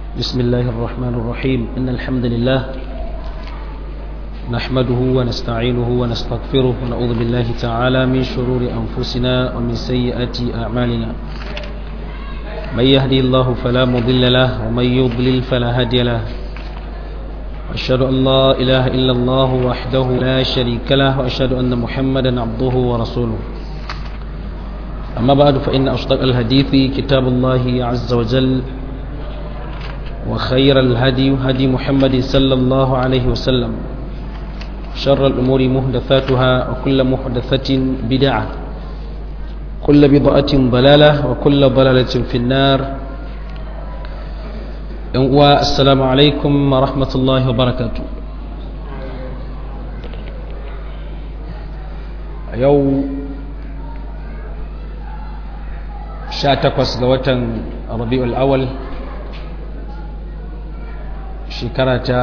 بسم الله الرحمن الرحيم إن الحمد لله نحمده ونستعينه ونستغفره ونعوذ بالله تعالى من شرور أنفسنا ومن سيئات أعمالنا من يهدي الله فلا مضل له ومن يضلل فلا هادي له أشهد أن لا إله إلا الله وحده لا شريك له وأشهد أن محمدا عبده ورسوله أما بعد فإن أصدق الحديث كتاب الله عز وجل وخير الهدي هدي محمد صلى الله عليه وسلم شر الأمور محدثاتها وكل محدثة بدعة كل بضعة ضلالة وكل ضلالة في النار والسلام عليكم ورحمة الله وبركاته يوم sha takwas ga watan rabi'ul awal shekara ta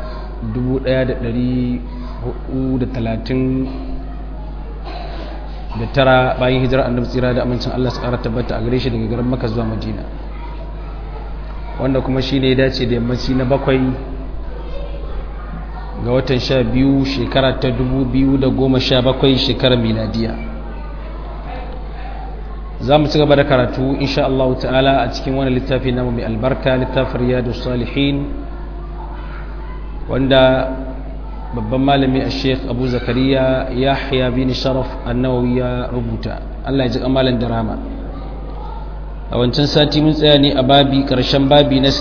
1439 bayan hijirar annabi tsira da amincin Allah su ƙara tabbata a gare shi daga garin maka zuwa madina wanda kuma shi ne dace da yammaci na bakwai ga watan sha biyu shekara ta 2017 shekarar miladiya za mu ci gaba da karatu insha Allah ta'ala a cikin wani littafi namu mai albarka littafin riyadu salihin wanda babban malami a sheikh abu zakariya yahya bin sharaf annawawi ya rubuta Allah ya ji kamalan da rama a wancan sati mun tsaya ne a babi karshen babi na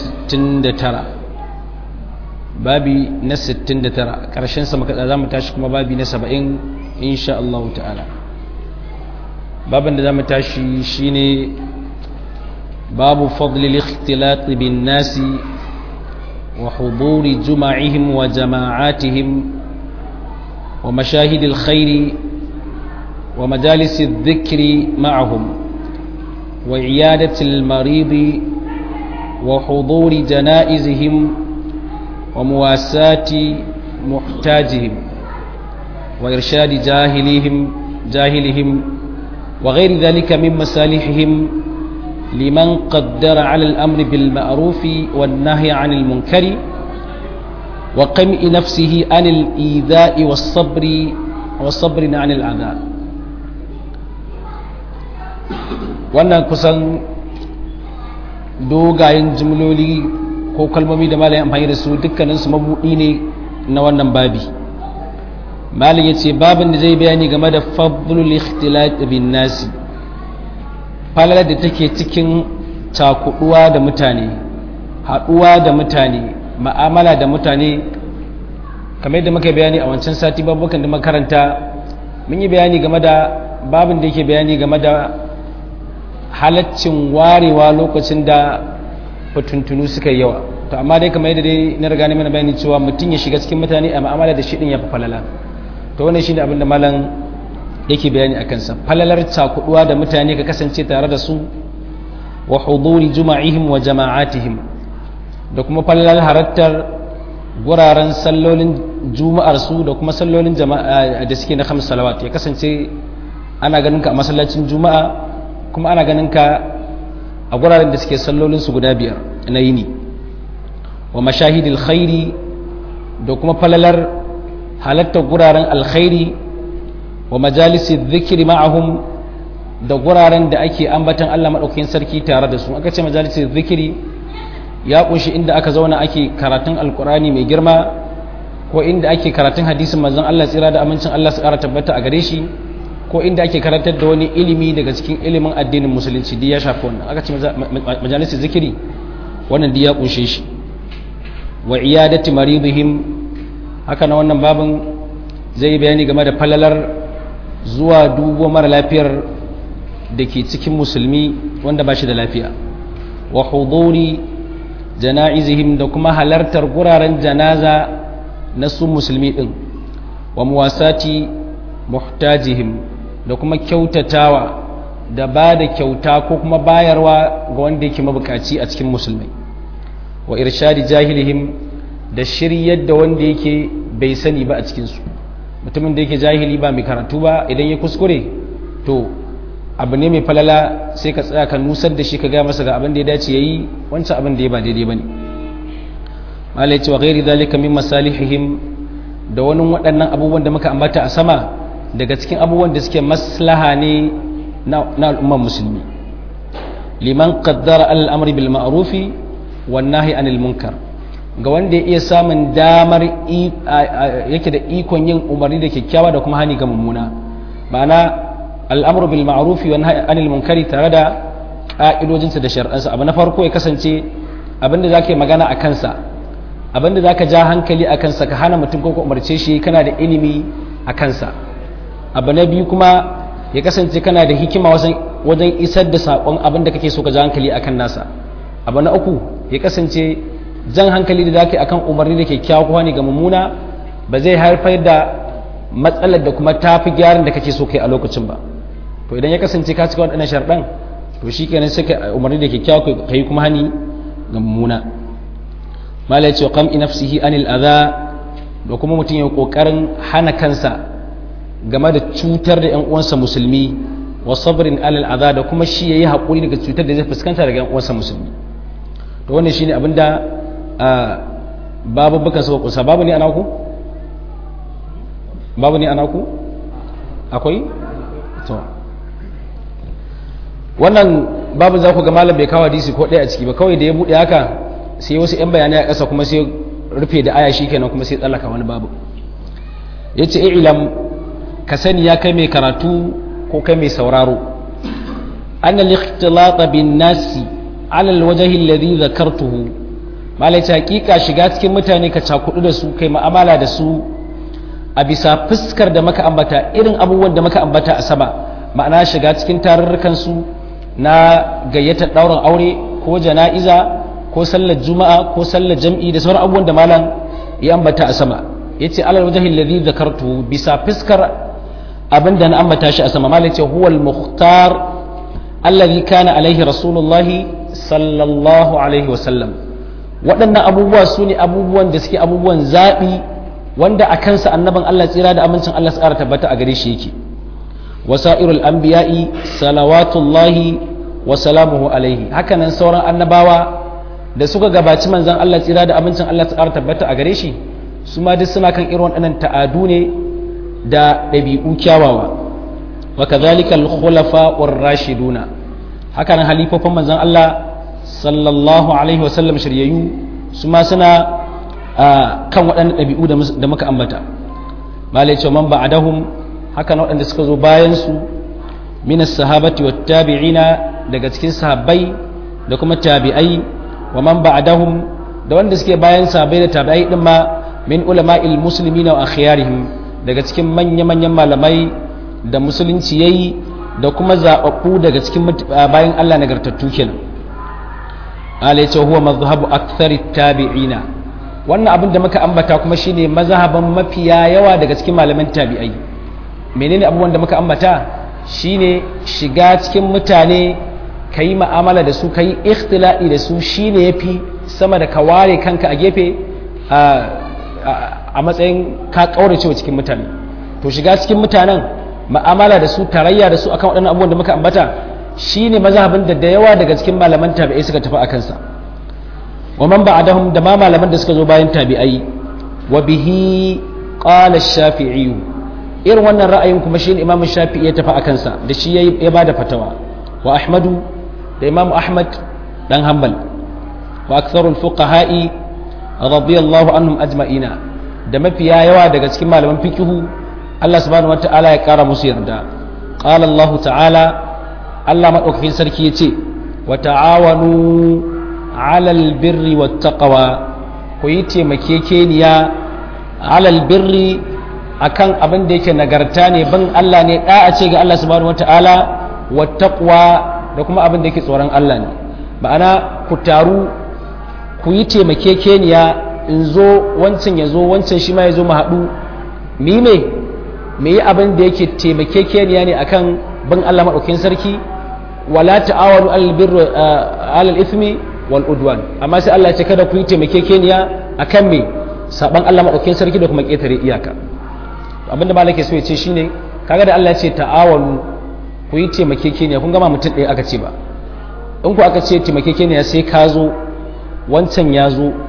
69 babi na 69 karshen sa muka za mu tashi kuma babi na 70 insha Allah ta'ala babin da za mu tashi shine babu fadlil ikhtilat bin nasi wa huduri juma'ihim wa jama'atihim wa mashahidil khairi wa majalis dhikri ma'ahum wa iyadatil maridi wa huduri janaizihim wa muwasati muhtajihim wa irshadi jahilihim jahilihim وغير ذلك من مصالحهم لمن قدر على الأمر بالمعروف والنهي عن المنكر وقمع نفسه عن الإيذاء والصبر والصبر عن العذاب wannan kusan dogayen jimloli ko kalmomi da malayin amfani da su dukkaninsu mabuɗi ne na wannan babi malin ya ce babin da zai bayani game da fadlul ikhtilat bin nasi falalar da take cikin cakuduwa da mutane haduwa da mutane ma'amala da mutane kamar yadda muka bayani a wancan sati babukan da makaranta mun yi bayani game da babin da yake bayani game da halaccin warewa lokacin da fatuntunu suka yi yawa to amma dai kamar yadda dai na riga ne mana bayani cewa mutum ya shiga cikin mutane a ma'amala da shi din ya fi falala to wannan shine abin da malam yake bayani a kansa falalar cakuduwa da mutane ka kasance tare da su wa huduri juma'ihim wa jama'atihim da kuma falalar harattar guraren sallolin juma'ar su da kuma sallolin jama'a da suke na khams salawat ya kasance ana ganin ka a masallacin juma'a kuma ana ganin ka a guraren da suke sallolin su guda biyar na yini wa mashahidil khairi da kuma falalar halattar guraren alkhairi wa majalisi zikiri ma'ahum da guraren da ake ambatan Allah maɗaukakin sarki tare da su aka ce majalisi zikiri ya kunshi inda aka zauna ake karatun alkurani mai girma ko inda ake karatun hadisin manzon Allah tsira da amincin Allah su ƙara tabbata a gare shi ko inda ake karantar da wani ilimi daga cikin ilimin addinin musulunci duk ya shafi wannan aka ce majalisi zikiri wannan duk ya kunshe shi wa iyadati maridihim haka na wannan babin zai yi bayani game da falalar zuwa dubo mara lafiyar da ke cikin musulmi wanda ba shi da lafiya wa huduri jana'izihim da kuma halartar guraren janaza na su musulmi din wa muwasati muhtajihim da kuma kyautatawa da ba da kyauta ko kuma bayarwa ga wanda yake mabukaci a cikin musulmai wa irshadi jahilihim da shiryar da wanda yake bai sani ba a cikinsu mutumin da yake jahili ba mai karatu ba idan ya kuskure to abu ne mai falala sai ka tsaya ka nusar da shi ka gaya masa ga abin da ya dace ya yi wancan abin da ya ba daidai ba ne malai ce wa ghairi dhalika min masalihihim da wani waɗannan abubuwan da muka ambata a sama daga cikin abubuwan da suke maslaha ne na al'ummar musulmi liman qaddara al'amri bil ma'rufi wan nahyi anil munkar ga wanda ya iya samun damar yake da ikon yin umarni da kyakkyawa da kuma hani ga mummuna ma'ana al'amru bil ma'rufi wan nahyi anil munkari tare da ka'idojinsa da shar'ansa abu na farko ya kasance abinda zaka yi magana a kansa abinda zaka ja hankali a kansa ka hana mutum ko ka umarce shi kana da ilimi a kansa abu na biyu kuma ya kasance kana da hikima wajen isar da saƙon abin da kake so ka ja hankali akan nasa abu na uku ya kasance jan hankali da zaka akan umarni da kyakkyawa ko ne ga mummuna ba zai haifar da matsalar da kuma tafi gyaran da kake so kai a lokacin ba to idan ya kasance ka cika waɗannan sharɗan to shi kenan sai ka umarni da kyakkyawa ka yi kuma hani ga mummuna mala ce qam nafsihi anil adha da kuma mutum ya kokarin hana kansa game da cutar da 'yan uwansa musulmi wa sabrin alal adha da kuma shi yayi hakuri daga cutar da zai fuskanta daga 'yan uwansa musulmi to wannan shine abinda babu bukan suka kusa babu ne anaku babu ne anaku akwai to wannan babu za ku ga malam bai kawo hadisi ko ɗaya a ciki ba kawai da ya buɗe haka sai wasu 'yan bayanai a ƙasa kuma sai rufe da aya shikenan kuma sai tsallaka wani babu ya ce ilam ka sani ya kai mai karatu ko kai mai sauraro an al-ikhtilata bin nasi ala al-wajhi alladhi dhakartuhu malai ta hakika shiga cikin mutane ka cakudu da su kai ma'amala da su a bisa fuskar da maka ambata irin abubuwan da maka ambata a sama ma'ana shiga cikin tarurrukan su na gayyatar ɗaurin aure ko jana'iza ko sallar juma'a ko sallar jam'i da sauran abubuwan da malam ya ambata a sama ya ce alal wajahin ladhi zakartu bisa fuskar abin da na ambata shi a sama malam ce huwal muhtar alladhi kana alaihi rasulullahi sallallahu alaihi wa sallam waɗannan abubuwa su ne abubuwan da suke abubuwan zaɓi wanda a kansa annaban Allah tsira da amincin Allah su ƙara tabbata a gare shi yake wasa'irul anbiya'i salawatullahi wa salamuhu alaihi hakanan sauran annabawa da suka gabaci manzon Allah tsira da amincin Allah tsara tabbata a gare shi su ma duk suna kan irin waɗannan ta'adu ne da ɗabi'u kyawawa wa kadhalika al-khulafa war-rashiduna hakanan halifofin manzon Allah sallallahu alaihi wa sallam shiryayyu su ma suna kan waɗannan ɗabi'u da muka ambata malai cewa man ba'dahum haka na waɗanda suka zo bayansu minas sahabati wa tabi'ina daga cikin sahabbai da kuma tabi'ai wa man ba'dahum da wanda suke bayan sahabbai da tabi'ai din ma min ulama'il muslimina wa akhyarihim daga cikin manya-manyan malamai da musulunci yayi da kuma zababbu daga cikin bayan Allah nagartattu kenan ala yace huwa mazhabu aktharit tabi'ina wannan abin da muka ambata kuma shine mazhaban mafiya yawa daga cikin malaman tabi'ai menene abubuwan da muka ambata shine shiga cikin mutane ka yi ma'amala da su ka yi ikhtila'i da su shine ya fi sama da ka ware kanka a gefe a matsayin ka ƙaurace cikin mutane to shiga cikin mutanen ma'amala da su tarayya da su akan waɗannan abubuwan da muka ambata shine mazhabin da da yawa daga cikin malaman tabi'ai suka tafi a kansa wa man ba'dahum da ma malaman da suka zo bayan tabi'ai wa bihi qala ash-shafi'i irin wannan ra'ayin kuma shi imamu shafi ya tafi a kansa da shi ya ba da fatawa wa ahmadu da imamu ahmad dan hanbal wa aktharul fuqaha'i radiyallahu anhum ajma'ina da mafiya yawa daga cikin malaman fikihu Allah subhanahu wata'ala ya kara musu yarda qala Allah ta'ala Allah madaukakin sarki yace wa ta'awanu 'alal birri wat taqwa ku yi taimakekeniya 'alal birri akan abin da yake nagarta ne ban Allah ne da'a ce ga Allah subhanahu wataala wattaqwa da kuma abin da yake tsoron Allah ne ma'ana ku taru ku yi taimakekeniya in zo wancan ya zo wancan shi ma ya zo mu haɗu mi me me yi abin da yake taimakekeniya ne akan ban Allah maɗaukin sarki wala ta'awanu alal birri alal ithmi wal udwan amma sai Allah ya ce kada ku yi taimakekeniya akan me saban Allah maɗaukin sarki da kuma ƙetare iyaka abinda ba ke so ya ce shine kaga da Allah ya ce ta'awalu ku yi taimakekeniya kun gama mutum ɗaya aka ce ba in ku aka ce taimakekeniya sai ka zo wancan ya zo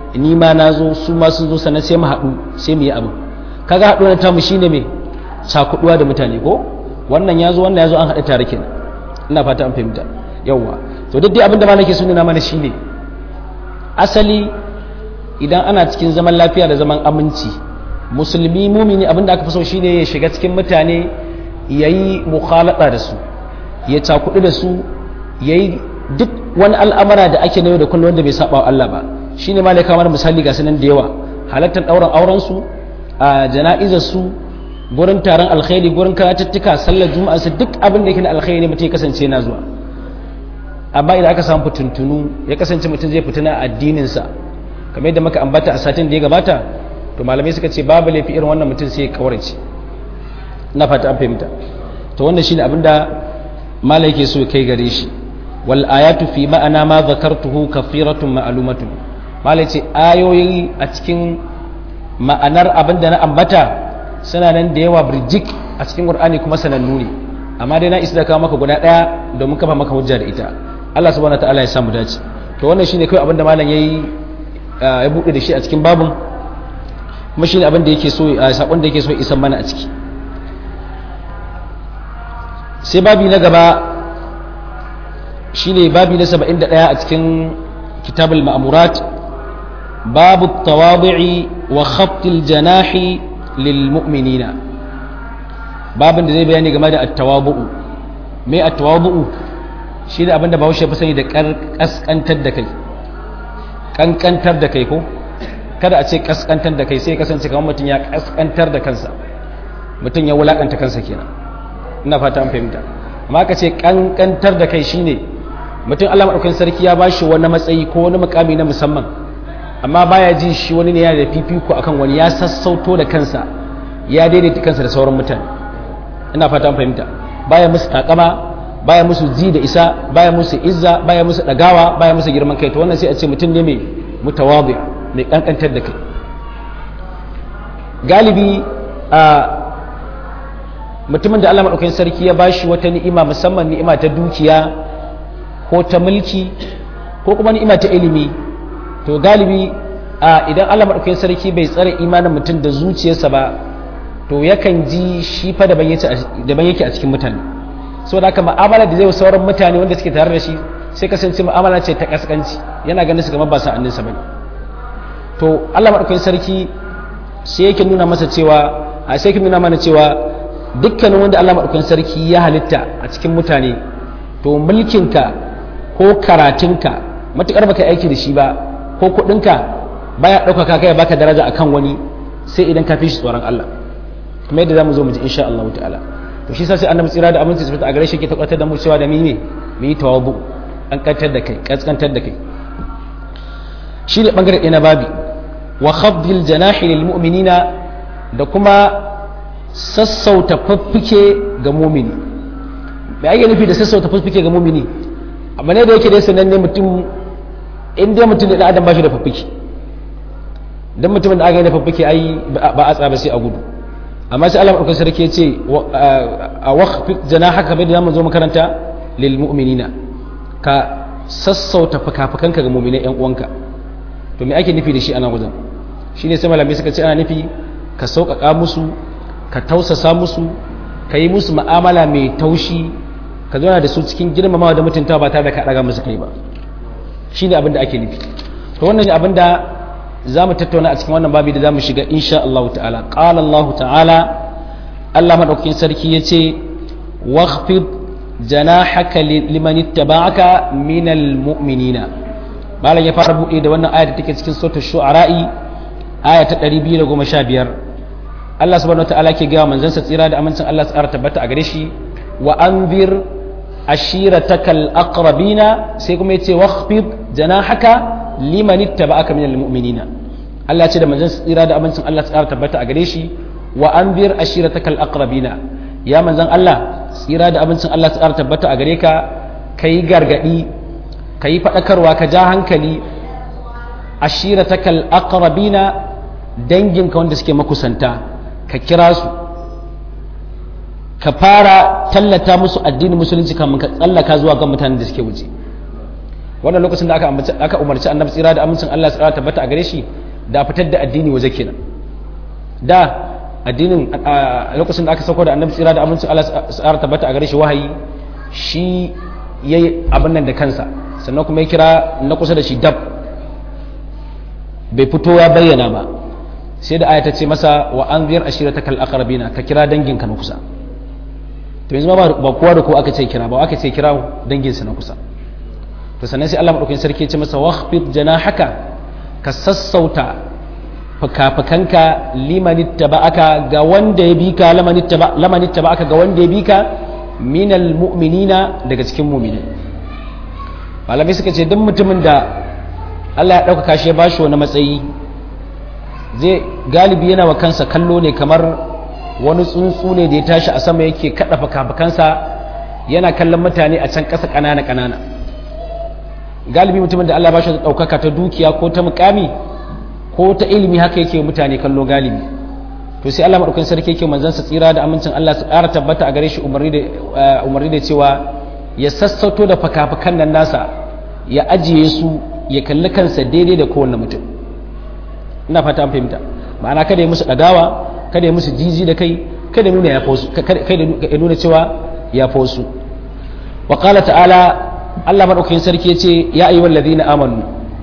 ni ma na zo su ma sun zo sannan sai mu haɗu sai mu yi abu kaga haɗuwar tamu shine me cakuɗuwa da mutane ko wannan ya zo wannan ya zo an haɗa tare kenan ina fata an fahimta yawwa to duk dai abinda ma nake so nuna mana shine asali idan ana cikin zaman lafiya da zaman aminci musulmi mumini abinda aka fi so shine ya shiga cikin mutane yayi mukhalata da su ya cakuɗu da su yayi duk wani al'amara da ake na yau da kullum wanda bai saba wa Allah ba shine ma kamar misali ga sanan da yawa halattar ɗaurin auren su a jana'izar su gurin taron alkhairi gurin karatuttuka sallar juma'a su duk abin da yake na alkhairi ne mutum ya kasance yana zuwa amma idan aka samu fitintunu ya kasance mutum zai fitina addininsa kamar yadda muka ambata a satin da ya gabata to malamai suka ce babu laifi irin wannan mutum sai ya kawarce na fata an fahimta to wannan shine abin da malai yake so kai gare shi wal ayatu fi ma'ana ma zakartuhu kafiratun ma'lumatun malai ce ayoyi a cikin ma'anar abin da na ambata suna nan da yawa birjik a cikin qur'ani kuma sanannu ne amma dai na isa da kawo maka guda daya domin kafa maka hujja da ita Allah subhanahu wataala ya samu dace to wannan shine kai abin da malam yayi ya bude da shi a cikin babun kuma shine abin da yake so sakon da yake so isan mana a ciki sai babi na gaba shine babi na 71 a cikin kitabul ma'murat babu tawadu'i wa khaftil janahi lil mu'minina babin da zai bayani game da at-tawadu'u me at-tawadu'u shine abinda Bahaushe fi sani da kaskantar da kai kankantar da kai ko kada a ce kaskantar da kai sai kasance kamar mutum ya kaskantar da kansa mutum ya wulakanta kansa kenan ina fata an fahimta amma ka ce kankantar da kai shine mutum Allah madaukakin sarki ya bashi wani matsayi ko wani mukami na musamman amma baya jin shi wani ne yana da fifiko akan wani ya sassauto da kansa ya daidaita kansa da sauran mutane ina fata an fahimta baya musu takama baya musu ji da isa baya musu izza baya musu dagawa baya musu girman kai to wannan sai a ce mutum ne mai mutawadi mai kankantar da kai galibi a mutumin da Allah madaukakin sarki ya bashi wata ni'ima musamman ni'ima ta dukiya ko ta mulki ko kuma ni'ima ta ilimi to galibi a idan Allah madaukakin sarki bai tsare imanin mutum da zuciyarsa ba to yakan ji shi fa daban yake a cikin mutane so da haka ma'amala da zai sauran mutane wanda suke tare da shi sai kasance mu'amala ce ta kaskanci yana ganin su kamar ba sa'annin sa bane to Allah madaukakin sarki sai yake nuna masa cewa a sai yake nuna mana cewa dukkanin wanda Allah madaukakin sarki ya halitta a cikin mutane to mulkinka ko karatunka matukar baka aiki da shi ba ko kuɗinka baya ɗaukaka kai baka daraja akan wani sai idan ka fi shi tsoron Allah kuma yadda zamu zo mu ji insha Allah ta'ala to shi sai annabi tsira da aminci tabbata a gare shi ke tabbatar da mu cewa da mi ne mu yi tawabu an kantar da kai kaskantar da kai shi ne bangare ɗaya na babi wa khafdil janahi lil mu'minina da kuma sassauta faffike ga mumini me ake nufi da sassauta faffike ga mumini amma ne da yake dai sananne mutum in dai mutum da adam ba shi da faffike dan mutumin da aka yi da faffike ai ba a tsaba sai a gudu amma sai Allah madaukakin sarki ya ce a waqfit janahaka bai da zamu zo makaranta lil mu'minina ka sassauta fakafakanka ga mu'minai yan uwanka to me ake nufi da shi ana wajen shine sai malamai suka ce ana nufi ka sauƙaƙa musu ka tausasa musu ka yi musu mu'amala mai taushi ka zauna da su cikin girmamawa da mutuntawa ba tare da ka ɗaga musu kai ba shine abin da ake nufi to wannan ne abin da za mu tattauna a cikin wannan babi da za mu shiga insha Allah ta'ala qala Allah ta'ala Allah madaukakin sarki yace waghfid janahaka liman ittaba'aka minal mu'minina malam ya fara bude da wannan aya da take cikin suratul shu'ara'i aya ta 215 Allah subhanahu wataala ke ga manzon sa tsira da amincin Allah tsara tabbata a gare shi wa anzir ashiratakal aqrabina sai kuma yace waghfid janahaka liman ittaba'aka minal mu'minina Allah ya ce da manzon tsira da amincin Allah tsara tabbata a gare shi wa anzir ashiratakal aqrabina ya manzon Allah tsira da amincin Allah tsara tabbata a gare ka kai gargadi kai fadakarwa ka ja hankali ashiratakal aqrabina danginka wanda suke makusanta ka kira su ka fara tallata musu addinin musulunci kamun ka tsallaka zuwa ga mutanen da suke wuce wannan lokacin da aka aka umarci annabi tsira da amincin Allah tsira tabbata a gare shi da fitar da addini waje kenan da addinin a lokacin da aka sauko da annabi tsira da amincin Allah tsira tabbata a gare shi wahayi shi yayi abin nan da kansa sannan kuma ya kira na kusa da shi dab bai fito ya bayyana ba sai da aya ta ce masa wa anzir ashiratakal aqrabina ka kira danginka na kusa to yanzu ba ba kowa da kowa aka ce kira ba aka ce kira danginsa na kusa to sannan sai Allah madaukakin sarki ya ce masa wakhfid janahaka ka sassauta fukafukanka liman ittaba'aka ga wanda ya bika laman ittaba laman ittaba'aka ga wanda ya bika minal mu'minina daga cikin mu'mini malamai suka ce duk mutumin da Allah ya ɗaukaka shi ya bashi wani matsayi zai galibi yana wa kansa kallo ne kamar wani tsuntsu ne da ya tashi a sama yake kaɗa fukafukansa yana kallon mutane a can ƙasa ƙanana ƙanana galibi mutumin da Allah ba shi ɗaukaka ta dukiya ko ta mukami ko ta ilimi haka yake mutane kallo galibi to sai Allah madaukakin sarki yake manzon sa tsira da amincin Allah su ƙara tabbata a gare shi umarni da umarni da cewa ya sassauto da fakafakan nan nasa ya ajiye su ya kalli kansa daidai da kowanne mutum ina fata an fahimta ma'ana kada ya musu ɗagawa kada ya musu jiji da kai kada nuna ya fosu kada ya nuna cewa ya fosu wa qala ta'ala Allah madaukakin sarki yace ya ayyuhal ladina amanu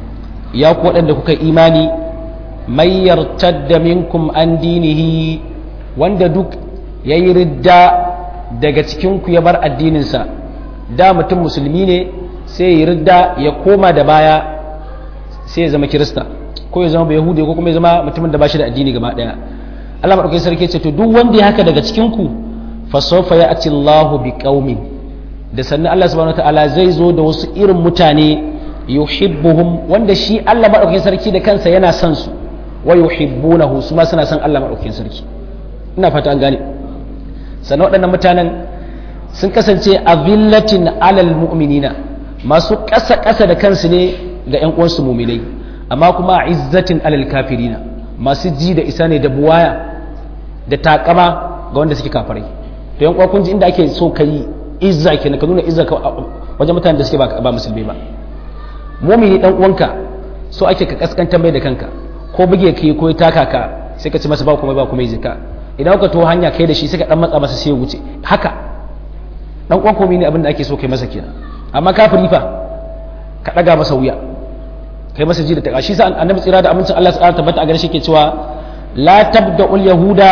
ya ku waɗanda kuka imani may yartadda minkum an dinihi wanda duk yayi ridda daga cikin ku ya bar addininsa da mutum musulmi ne sai ya ridda ya koma da baya sai ya zama kirista ko ya zama yahudi ko kuma ya zama mutumin da ba shi da addini gaba daya Allah madaukakin sarki ce to duk wanda ya haka daga cikin ku fa sawfa ya'ti Allahu bi qaumin da sannan Allah subhanahu wataala zai zo da wasu irin mutane yuhibbuhum wanda shi Allah madaukakin sarki da kansa yana son su wa yuhibbunahu su ma suna son Allah madaukakin sarki ina fata an gane sannan waɗannan mutanen sun kasance a villatin alal mu'minina masu ƙasa ƙasa da kansu ne ga 'yan uwansu muminai amma kuma a izzatin alal kafirina masu ji da isa ne da buwaya da takama ga wanda suke kafirai to yan uwa kun ji inda ake so ka yi izza kenan ka nuna izza ka wajen mutanen da suke ba musulmi ba mumini dan uwanka so ake ka kaskantar mai da kanka ko buge ka ko ya taka ka sai ka ci masa ba kuma ba kuma yi zika idan ka to hanya kai da shi sai ka dan matsa masa sai ya wuce haka dan uwan komai ne abin da ake so kai masa kenan amma kafiri fa ka daga masa wuya kai masa ji da taka shi sa annabi tsira da amincin Allah subhanahu tabbata a gare shi ke cewa la tabda'ul yahuda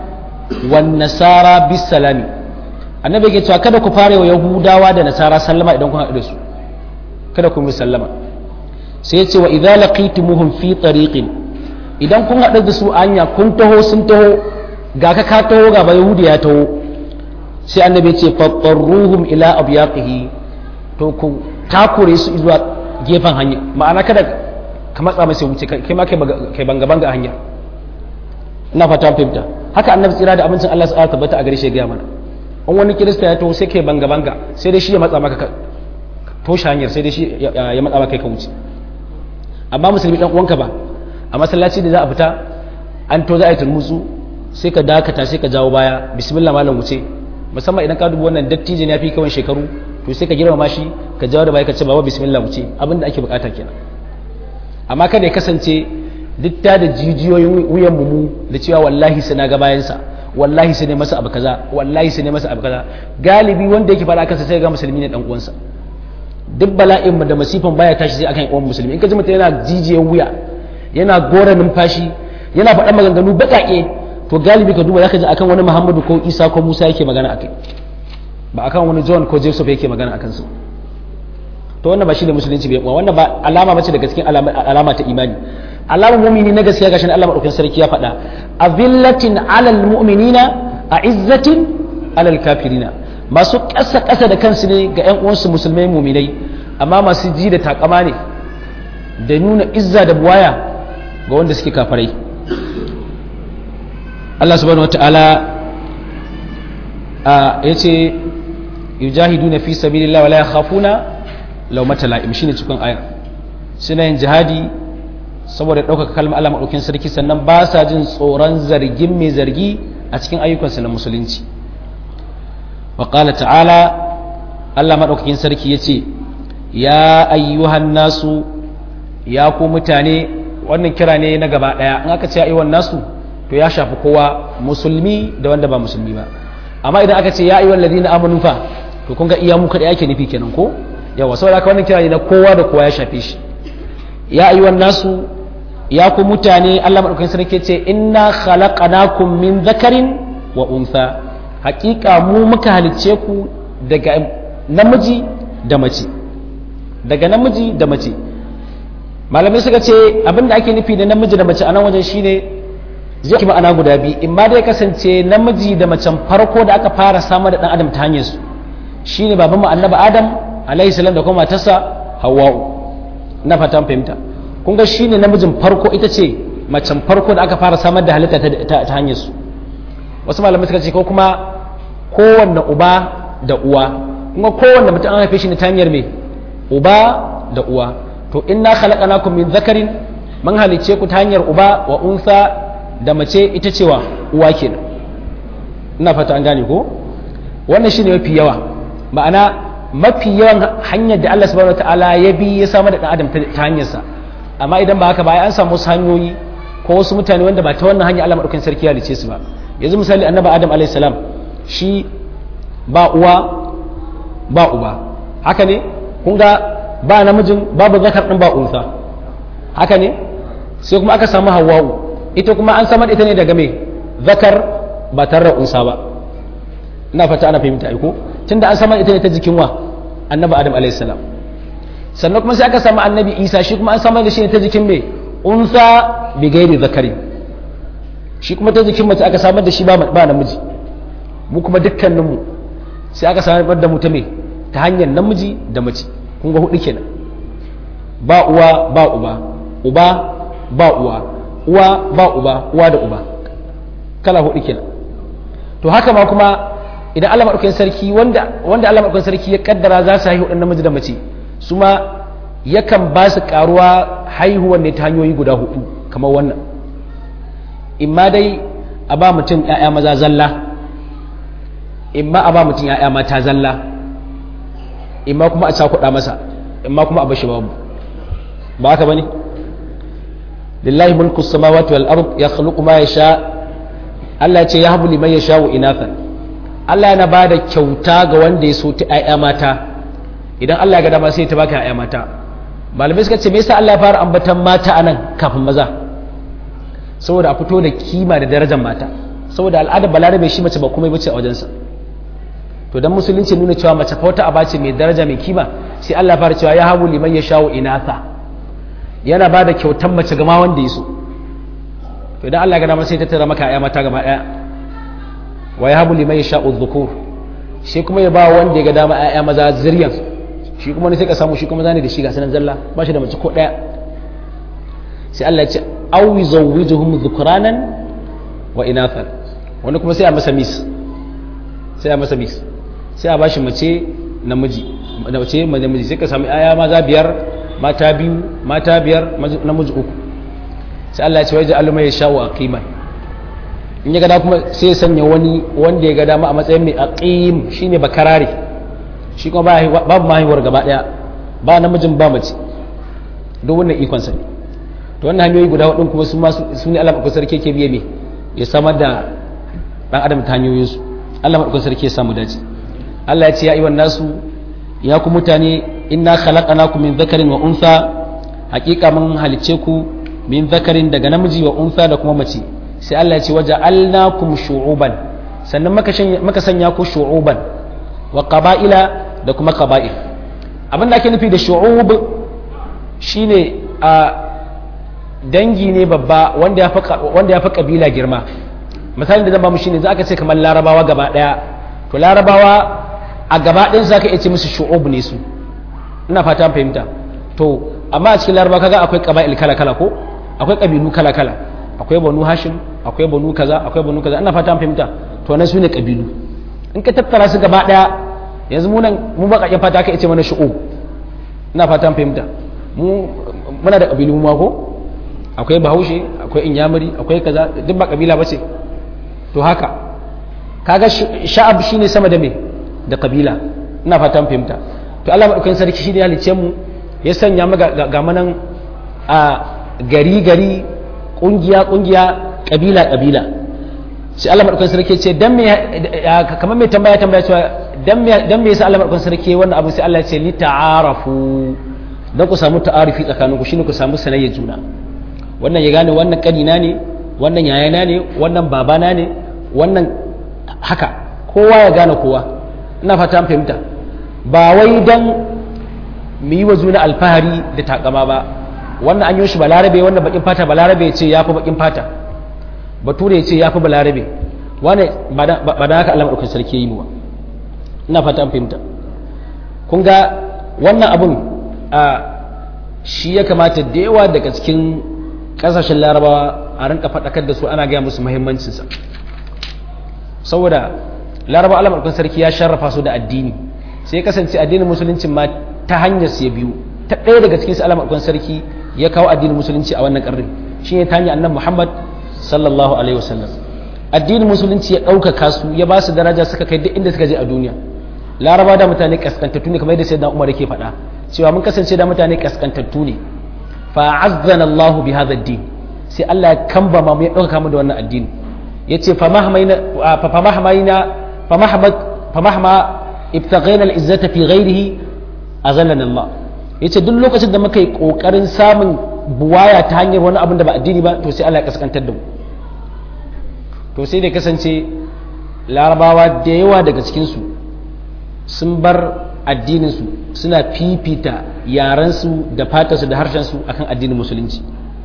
wan nasara bis salami annabi yake cewa kada ku fara wa yahudawa da nasara sallama idan kun haɗu da su kada ku yi sallama sai ya ce wa idza laqitumuhum fi tariqin idan kun haɗu da su anya kun taho sun taho ga ka ka taho ga ba yahudi ya taho sai annabi ya ce fattaruhum ila abyaqihi to ku takure su zuwa gefen hanya ma'ana kada ka matsa masa wuce kai ma kai banga banga hanya ina fata fahimta haka annabi tsira da amincin Allah subhanahu tabbata a gare shi ya gaya mana in wani kirista ya to sai kai banga banga sai dai shi ya matsa maka toshe hanyar sai dai shi ya matsa maka kai ka wuce amma musulmi dan uwanka ba a masallaci da za a fita an to za a yi turmutsu sai ka dakata sai ka jawo baya bismillah malam wuce musamman idan ka dubi wannan dattijin ya fi kawan shekaru to sai ka girmama shi ka jawo da baya ka ce baba bismillah wuce abin da ake bukata kenan amma kada ya kasance duk ta da jijiyoyin wuyan mu da cewa wallahi sai na ga bayansa wallahi sai ne masa abu kaza wallahi sai ne masa abu kaza galibi wanda yake fara kansa sai ga musulmi ne dan uwansa duk bala'in da masifan baya tashi sai akan uwan musulmi in ka ji mutum yana jijiyan wuya yana gora numfashi yana faɗan maganganu baƙaƙe to galibi ka duba zaka ji akan wani Muhammadu ko Isa ko Musa yake magana akai ba akan wani John ko Joseph yake magana akan su to wannan ba shi da musulunci bai wannan ba alama bace daga cikin alama ta imani alamar mu'mini na gaskiya gashi Allah madaukakin sarki ya faɗa azillatin alal mu'minina a'izzatin alal kafirina masu ƙasa ƙasa da kansu ne ga ƴan uwansu musulmai mu'minai amma masu ji da takama ne da nuna izza da buwaya ga wanda suke kafarai Allah subhanahu wata'ala ya ce yujahiduna fi sabilillah wala yakhafuna lawmata la'im shine cikin ayar suna yin jihadi saboda ɗaukaka kalmar Allah maɗaukin sarki sannan ba sa jin tsoron zargin mai zargi a cikin ayyukansu na musulunci wa qala ta'ala Allah maɗaukakin sarki ya ce ya ayyuhan nasu ya ku mutane wannan kira ne na gaba daya in aka ce ya ayyuhan nasu to ya shafi kowa musulmi da wanda ba musulmi ba amma idan aka ce ya ayyuhan ladina amanu fa to kun ga iya mu kada yake nufi kenan ko yawa saboda haka wannan kira ne na kowa da kowa ya shafe shi ya ayyuhan nasu ya ku mutane Allah madaukakin sarki ce inna khalaqnakum min dhakarin wa untha haƙiƙa mu muka halicce ku daga namiji da mace daga namiji da mace malamai suka ce abinda ake nufi da namiji da mace a nan wajen shine zai ki ma'ana guda biyu in ma dai kasance namiji da macen farko da aka fara samar da dan adam ta hanyar su shine baban mu annabi adam alaihi salam da kuma matarsa hawwa'u na fatan fahimta kun ga shine namijin farko ita ce macen farko da aka fara samar da halitta ta hanyar su wasu malamai suka ce ko kuma kowanne uba da uwa kuma kowanne mutum an haife shi ne ta hanyar me uba da uwa to inna khalaqnakum min dhakarin man halice ku ta hanyar uba wa unsa da mace ita cewa uwa kenan ina fata an gane ko wannan shine mafi yawa ma'ana mafi yawan hanyar da Allah subhanahu wataala ya bi ya samar da dan adam ta hanyarsa amma idan ba haka ba an samu wasu hanyoyi ko wasu mutane wanda ba ta wannan hanya Allah madaukakin sarki ya halice su ba yanzu misali annabi adam alayhi salam shi ba uwa ba uba haka ne kun ga ba namijin babu zakar din ba unsa haka ne sai kuma aka samu hawwa'u ita kuma an samar ita ne daga me zakar ba tare da unsa ba ina fata ana fahimta ko tunda an samar ita ne ta jikin wa annabi adam alayhi salam sannan kuma sai aka samu annabi isa shi kuma an samar da shi ne ta jikin me unsa bi gairi zakari shi kuma ta jikin mace aka samar da shi ba namiji mu kuma dukkaninmu sai aka samar da mu ta me ta hanyar namiji da mace kun ga hudu kenan ba uwa ba uba uba ba uwa uwa ba uba uwa da uba kala hudu kenan to haka ma kuma idan Allah madaukakin sarki wanda wanda Allah madaukakin sarki ya kaddara za su haihu namiji da mace su ma yakan ba su karuwa haihuwan ne ta hanyoyi guda hudu kamar wannan imma dai a ba mutum 'ya'ya maza zalla imma a ba mutum 'ya'ya mata zalla imma kuma a cakuɗa masa imma kuma a bashi babu ba haka bane lillahi mulku samawati wal ard yakhluqu ma yasha Allah ya ce ya habu liman yasha wa inathan Allah yana ba da kyauta ga wanda ya so ta 'ya'ya mata idan Allah ya ga dama sai ta baka 'ya'ya mata malamai suka ce me yasa Allah ya fara ambatan mata anan kafin maza saboda a fito da kima da darajar mata saboda al'adar balarabe shi mace ba kuma bace a wajensa to dan musulunci nuna cewa mace fa wata aba ce mai daraja mai kima sai Allah fara cewa ya habu liman yasha'u inatha yana bada kyautan mace ga ma wanda ya so to idan Allah ya ga dama sai ta tara maka ayya mata gaba daya wa ya habu liman yasha'u dhukur shi kuma ya ba wanda ya ga dama ayya maza zuriyan shi kuma ne sai ka samu shi kuma zane da shi ga sanan zalla ba shi da mace ko daya sai Allah ya ce aw yuzawwijuhum dhukranan wa inathan wani kuma sai a masa mis sai a masa mis sai a bashi mace namiji mace namiji sai ka samu aya maza biyar mata biyu mata biyar namiji uku sai Allah ya ce waje aluma ya sha'u aqiman in ya gada kuma sai ya sanya wani wanda ya gada ma a matsayin mai aqim shine bakarare shi kuma babu mahiwar gaba daya ba namijin ba mace duk wannan ikon sa ne to wannan hanyoyi guda hudun kuma su ma su ne Allah madaukakin sarki ke biye me ya samar da dan adam ta hanyoyin su Allah madaukakin sarki ya samu dace Allah ya ce ya ayyuhan nasu ya ku mutane inna khalaqnakum min dhakarin wa untha hakika mun halice ku min dhakarin daga namiji wa untha da kuma mace sai Allah ya ce waja'alnakum shu'uban sannan maka sanya ku shu'uban wa qaba'ila da kuma qaba'il abin da ake nufi da shu'ub shine a dangi ne babba wanda ya fi wanda ya fi kabila girma misalin da zan ba mu shine za ka ce kamar larabawa gaba daya to larabawa a gaba ɗayan za ka iya ce musu shu'ub ne su ina fata fahimta to amma a cikin larabawa kaga akwai qaba'il kala kala ko akwai kabilu kala kala akwai banu hashim akwai banu kaza akwai banu kaza ina fata fahimta to nan su ne kabilu in ka tattara su gaba daya yanzu mu nan mu baka fata ka ce mana shu'ub ina fata fahimta mu muna da kabilu ma ko akwai bahaushe akwai inyamuri akwai kaza duk ba kabila bace to haka kaga sha'ab shine sama da me da kabila ina fatan fahimta to Allah madaukakin sarki shi ne ya halice mu ya sanya mu ga manan a gari gari kungiya kungiya kabila kabila sai Allah madaukakin sarki ce dan me kamar mai tambaya tambaya cewa dan me dan me yasa Allah madaukakin sarki wannan abu sai Allah ya ce li ta'arafu dan ku samu ta'arifi tsakanin ku shine ku samu sanayya juna wannan ya gane wannan kanina ne wannan yayana ne wannan babana ne wannan haka kowa ya gane kowa ina fata an fahimta ba wai dan mu yi wa juna alfahari da takama ba wannan an yi shi balarabe wannan bakin fata balarabe ya ce ya fi bakin fata bature ya ce ya fi balarabe wane ba da haka Allah maɗaukin sarki yi muwa ina fata an fahimta kun ga wannan abun a shi ya kamata da yawa daga cikin ƙasashen larabawa a rinka faɗakar da su ana gaya musu muhimmancinsa saboda larabawa Allah maɗaukin sarki ya sharrafa su da addini sai kasance addinin musulunci ma ta hanyar su ya biyu ta ɗaya daga cikin su Allah maɗaukin sarki ya kawo addinin musulunci a wannan ƙarni shi ne ta hanyar annabi Muhammad sallallahu alaihi wasallam addinin musulunci ya ɗaukaka su ya ba su daraja suka kai duk inda suka je a duniya laraba da mutane kaskantattu ne kamar yadda sayyidina umar yake faɗa cewa mun kasance da mutane kaskantattu ne fa azzana Allahu bi hadha ad-din sai Allah ya kamba mu ya ɗaukaka mu da wannan addini yace fa mahmaina fa mahmaina fa mahmad fa mahma ibtaghaina al-izzata fi ghayrihi azallana Allah yace duk lokacin da muka yi kokarin samun buwaya ta hanyar wani abin da ba addini ba to sai Allah ya kaskantar da mu to sai da kasance larabawa da yawa daga cikinsu sun bar addininsu suna fifita yarensu da fatarsu da harshensu akan addinin musulunci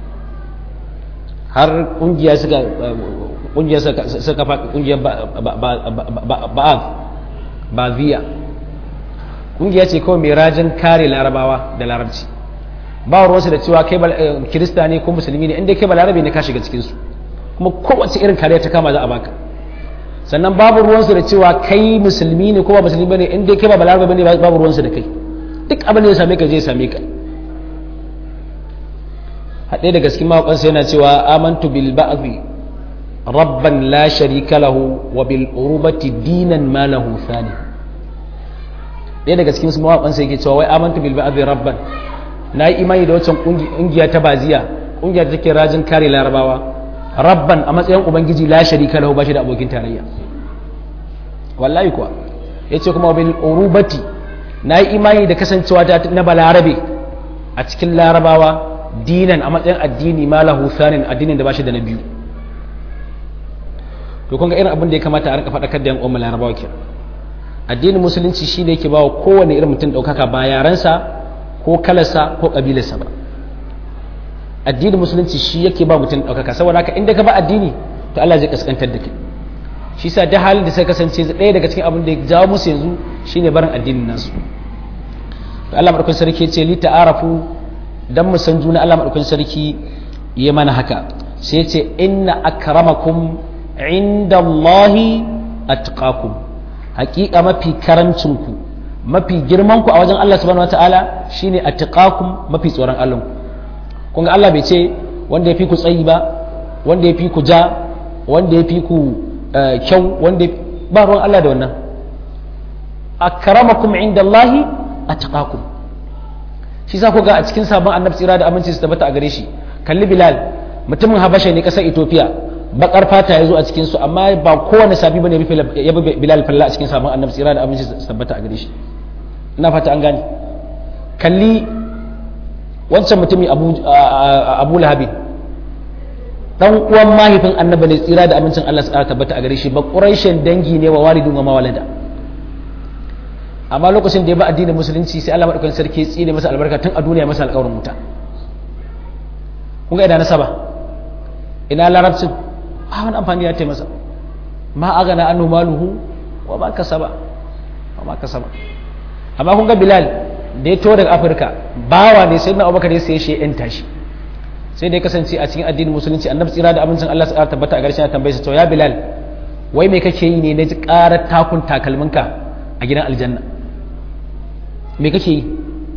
har kungiya suka kungiya suka kungiya ba'ad ba'ziya kungiya ce kawai mai rajin kare larabawa da larabci ba ruwansu da cewa kai kirista ne ko musulmi ne inda kai ba larabe ne ka shiga cikinsu kuma kowace irin kariya ta kama za a baka sannan babu ruwansu da cewa kai musulmi ne ko ba musulmi ne in dai kai ba balarabe bane babu ruwansu da kai duk abin da ya same ka zai same ka haɗe daga cikin mawaƙansa yana cewa amantu bil ba'dhi rabban la sharika lahu wa bil urubati dinan ma lahu thani ɗaya daga cikin su mawaƙansa yake cewa wai amantu bil ba'dhi rabban na yi imani da wancan ƙungiya ta baziya ƙungiya da take rajin kare larabawa rabban a matsayin ubangiji la sharika lahu bashi da abokin tarayya wallahi kuwa yace kuma bil urubati nayi imani da kasancewa ta na balarabe a cikin larabawa dinan a matsayin addini ma lahu thanin addinin da bashi da na biyu to kun ga irin abin da ya kamata a rinka faɗakar da yan uwan larabawa ke addinin musulunci shine yake bawa kowane irin mutum ɗaukaka ba yarensa ko kalarsa ko ƙabilarsa ba addinin musulunci shi yake ba mutum ɗaukaka saboda haka inda ka ba addini to Allah zai kaskantar da kai shi sa da halin da sai kasance ɗaya daga cikin abin da ya jawo musu yanzu shine barin addinin nasu to Allah madaukakin sarki ya ce li ta'arafu dan mu san juna Allah madaukakin sarki ya mana haka sai ya ce inna akramakum indallahi atqakum haƙiƙa mafi karancin ku mafi girman ku a wajen Allah subhanahu wataala shine atqakum mafi tsoron Allah ku kun ga Allah bai ce wanda ya fi ku tsayi ba wanda ya fi ku ja wanda ya fi ku kyau wanda ba ruwan Allah da wannan akramakum indallahi atqakum shi za ku ga a cikin sabon annabi tsira da aminci su tabbata a gare shi kalli bilal mutumin habasha ne kasar ethiopia bakar fata ya zo a cikin su amma ba kowane sabi bane ya bi bilal falla a cikin sabon annabi tsira da aminci su tabbata a gare shi ina fata an gane kalli wancan mutumi abu lahabi dan uwan mahaifin annabi ne tsira da amincin Allah su tabbata a gare shi ba quraishin dangi ne wa walidun wa mawalada amma lokacin da ya ba addinin musulunci sai Allah madaukakin sarki tsine masa albarka tun a duniya masa alƙawarin wuta kun ga ina nasaba ina larabcin ba wani amfani ya taimasa ma agana annu maluhu wa ma kasaba wa ma kasaba amma kun ga bilal da ya to daga afirka bawa ne sai na abubakar ya sai shi yan tashi sai da ya kasance a cikin addinin musulunci annabi tsira da abincin Allah ya tabbata a garshen tambaye sa to ya bilal wai me kake yi ne na ji karar takun takalminka a gidan aljanna me kake yi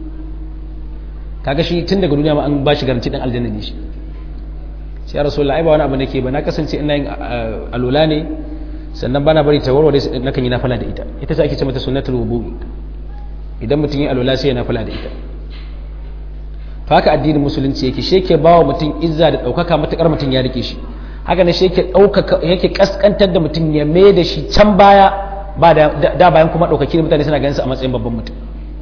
kaga shi tun daga duniya ma an ba shi garanti dan aljanna ne shi sai ya rasulullah ai ba wani abu nake ba na kasance ina yin alula ne sannan bana bari ta warware na kan yi nafala da ita ita ce ake ce mata sunnatul wudu idan mutum yi alwala sai ya nafila da ita to haka addinin musulunci yake shi yake bawa mutum izza da ɗaukaka matuƙar mutum ya rike shi haka ne shi yake ɗaukaka yake kaskantar da mutum ya mai da shi can baya ba da bayan kuma ɗaukaki da mutane suna ganin sa a matsayin babban mutum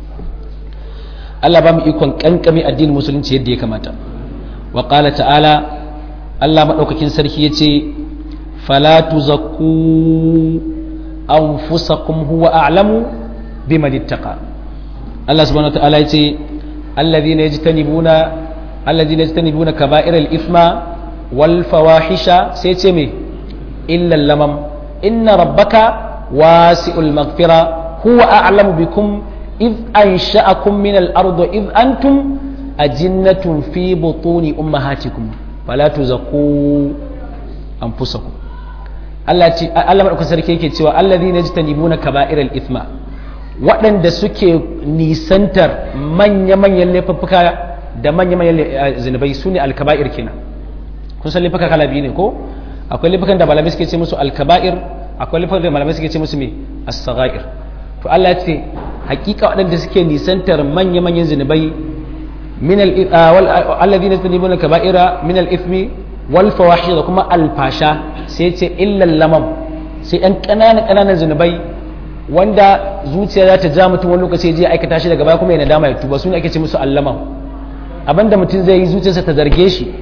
Allah ba mu ikon kankami addinin musulunci yadda ya kamata wa qala ta'ala Allah madaukakin sarki yace fala tuzakku anfusakum huwa a'lamu biman ittaqa Allah subhanahu wa ta'ala yace alladhina yajtanibuna alladhina yajtanibuna kaba'iral ithma wal fawahisha sai ce me illa lamam inna rabbaka wasi'ul maghfira huwa a'lamu bikum إذ أنشأكم من الأرض إذ أنتم أجنة في بطون أمهاتكم فلا تزكوا أنفسكم Allah maɗaukar sarki yake cewa allazi na ji tanibuna kaba'iral ithma waɗanda suke nisantar manya-manyan laifuffuka da manya-manyan zunubai su ne alkaba'ir kenan kun san laifuka kala biyu ne ko akwai laifukan da malamai suke ce musu alkaba'ir akwai laifukan da malamai suke ce musu me as-sagha'ir to Allah ya ce hakika waɗanda suke nisantar manya-manyan zunubai alladhina yastanibuna kaba'ira min al-ithmi wal fawahish da kuma alfasha sai ce illal lamam sai ɗan ƙananan ƙananan zunubai wanda zuciya za ta ja mutum wani lokaci je aikata shi daga baya kuma yana dama ya tuba su ne ake ce musu allamam abinda mutum zai yi zuciyarsa ta zarge shi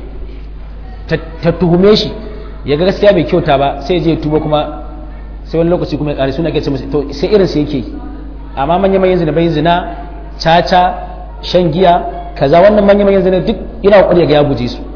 ta tuhume shi ya ga gaskiya bai kyauta ba sai je ya tuba kuma sai wani lokaci kuma ya ƙare su ne ake ce musu to sai irin su yake yi amma manya manyan zina bai zina caca shan giya kaza wannan manya manyan zina duk yana kokari ga ya guje su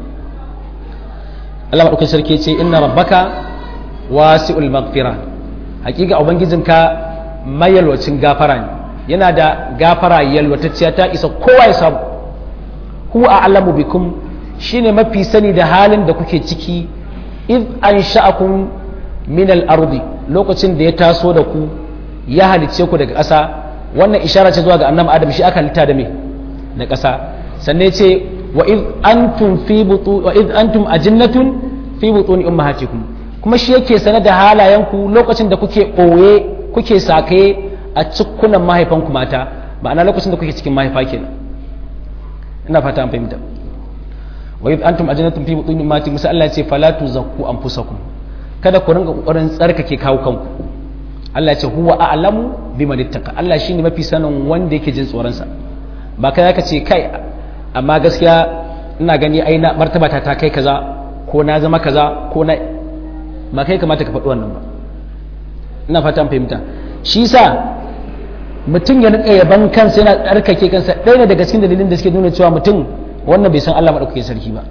Allah madaukakin sarki ce inna rabbaka wasi'ul maghfira hakika ubangijinka mayalwacin gafara ne yana da gafara yalwatacciya ta isa kowa ya samu huwa a'lamu bikum shine mafi sani da halin da kuke ciki id ansha'akum min al-ardi lokacin da ya taso da ku ya halicce ku daga ƙasa wannan ishara ce zuwa ga annabi adam shi aka halitta da me da ƙasa sannan ce wa id antum fi butu wa id antum ajinnatun fi butuni ummahatikum kuma shi yake sanar da halayenku lokacin da kuke ɓoye kuke sakaye a cikunan mahaifanku mata ma'ana lokacin da kuke cikin mahaifa kenan ina fata an fahimta wa id antum ajinnatun fi butuni ummahatikum sai Allah ya ce fala tuzakku anfusakum kada ku ringa kokarin tsarkake kawo kanku Allah ce huwa a'lamu biman ittaqa Allah shine mafi sanin wanda yake jin tsoron sa ba kai zaka ce kai amma gaskiya ina gani ai na martaba ta ta kai kaza ko na zama kaza ko na ba kai kamata ka faɗi wannan ba ina fatan fahimta shi sa mutum ya nika yaban kansa yana tsarkake kansa ɗaya ne daga cikin dalilin da suke nuna cewa mutum wannan bai san Allah madaukakin sarki ba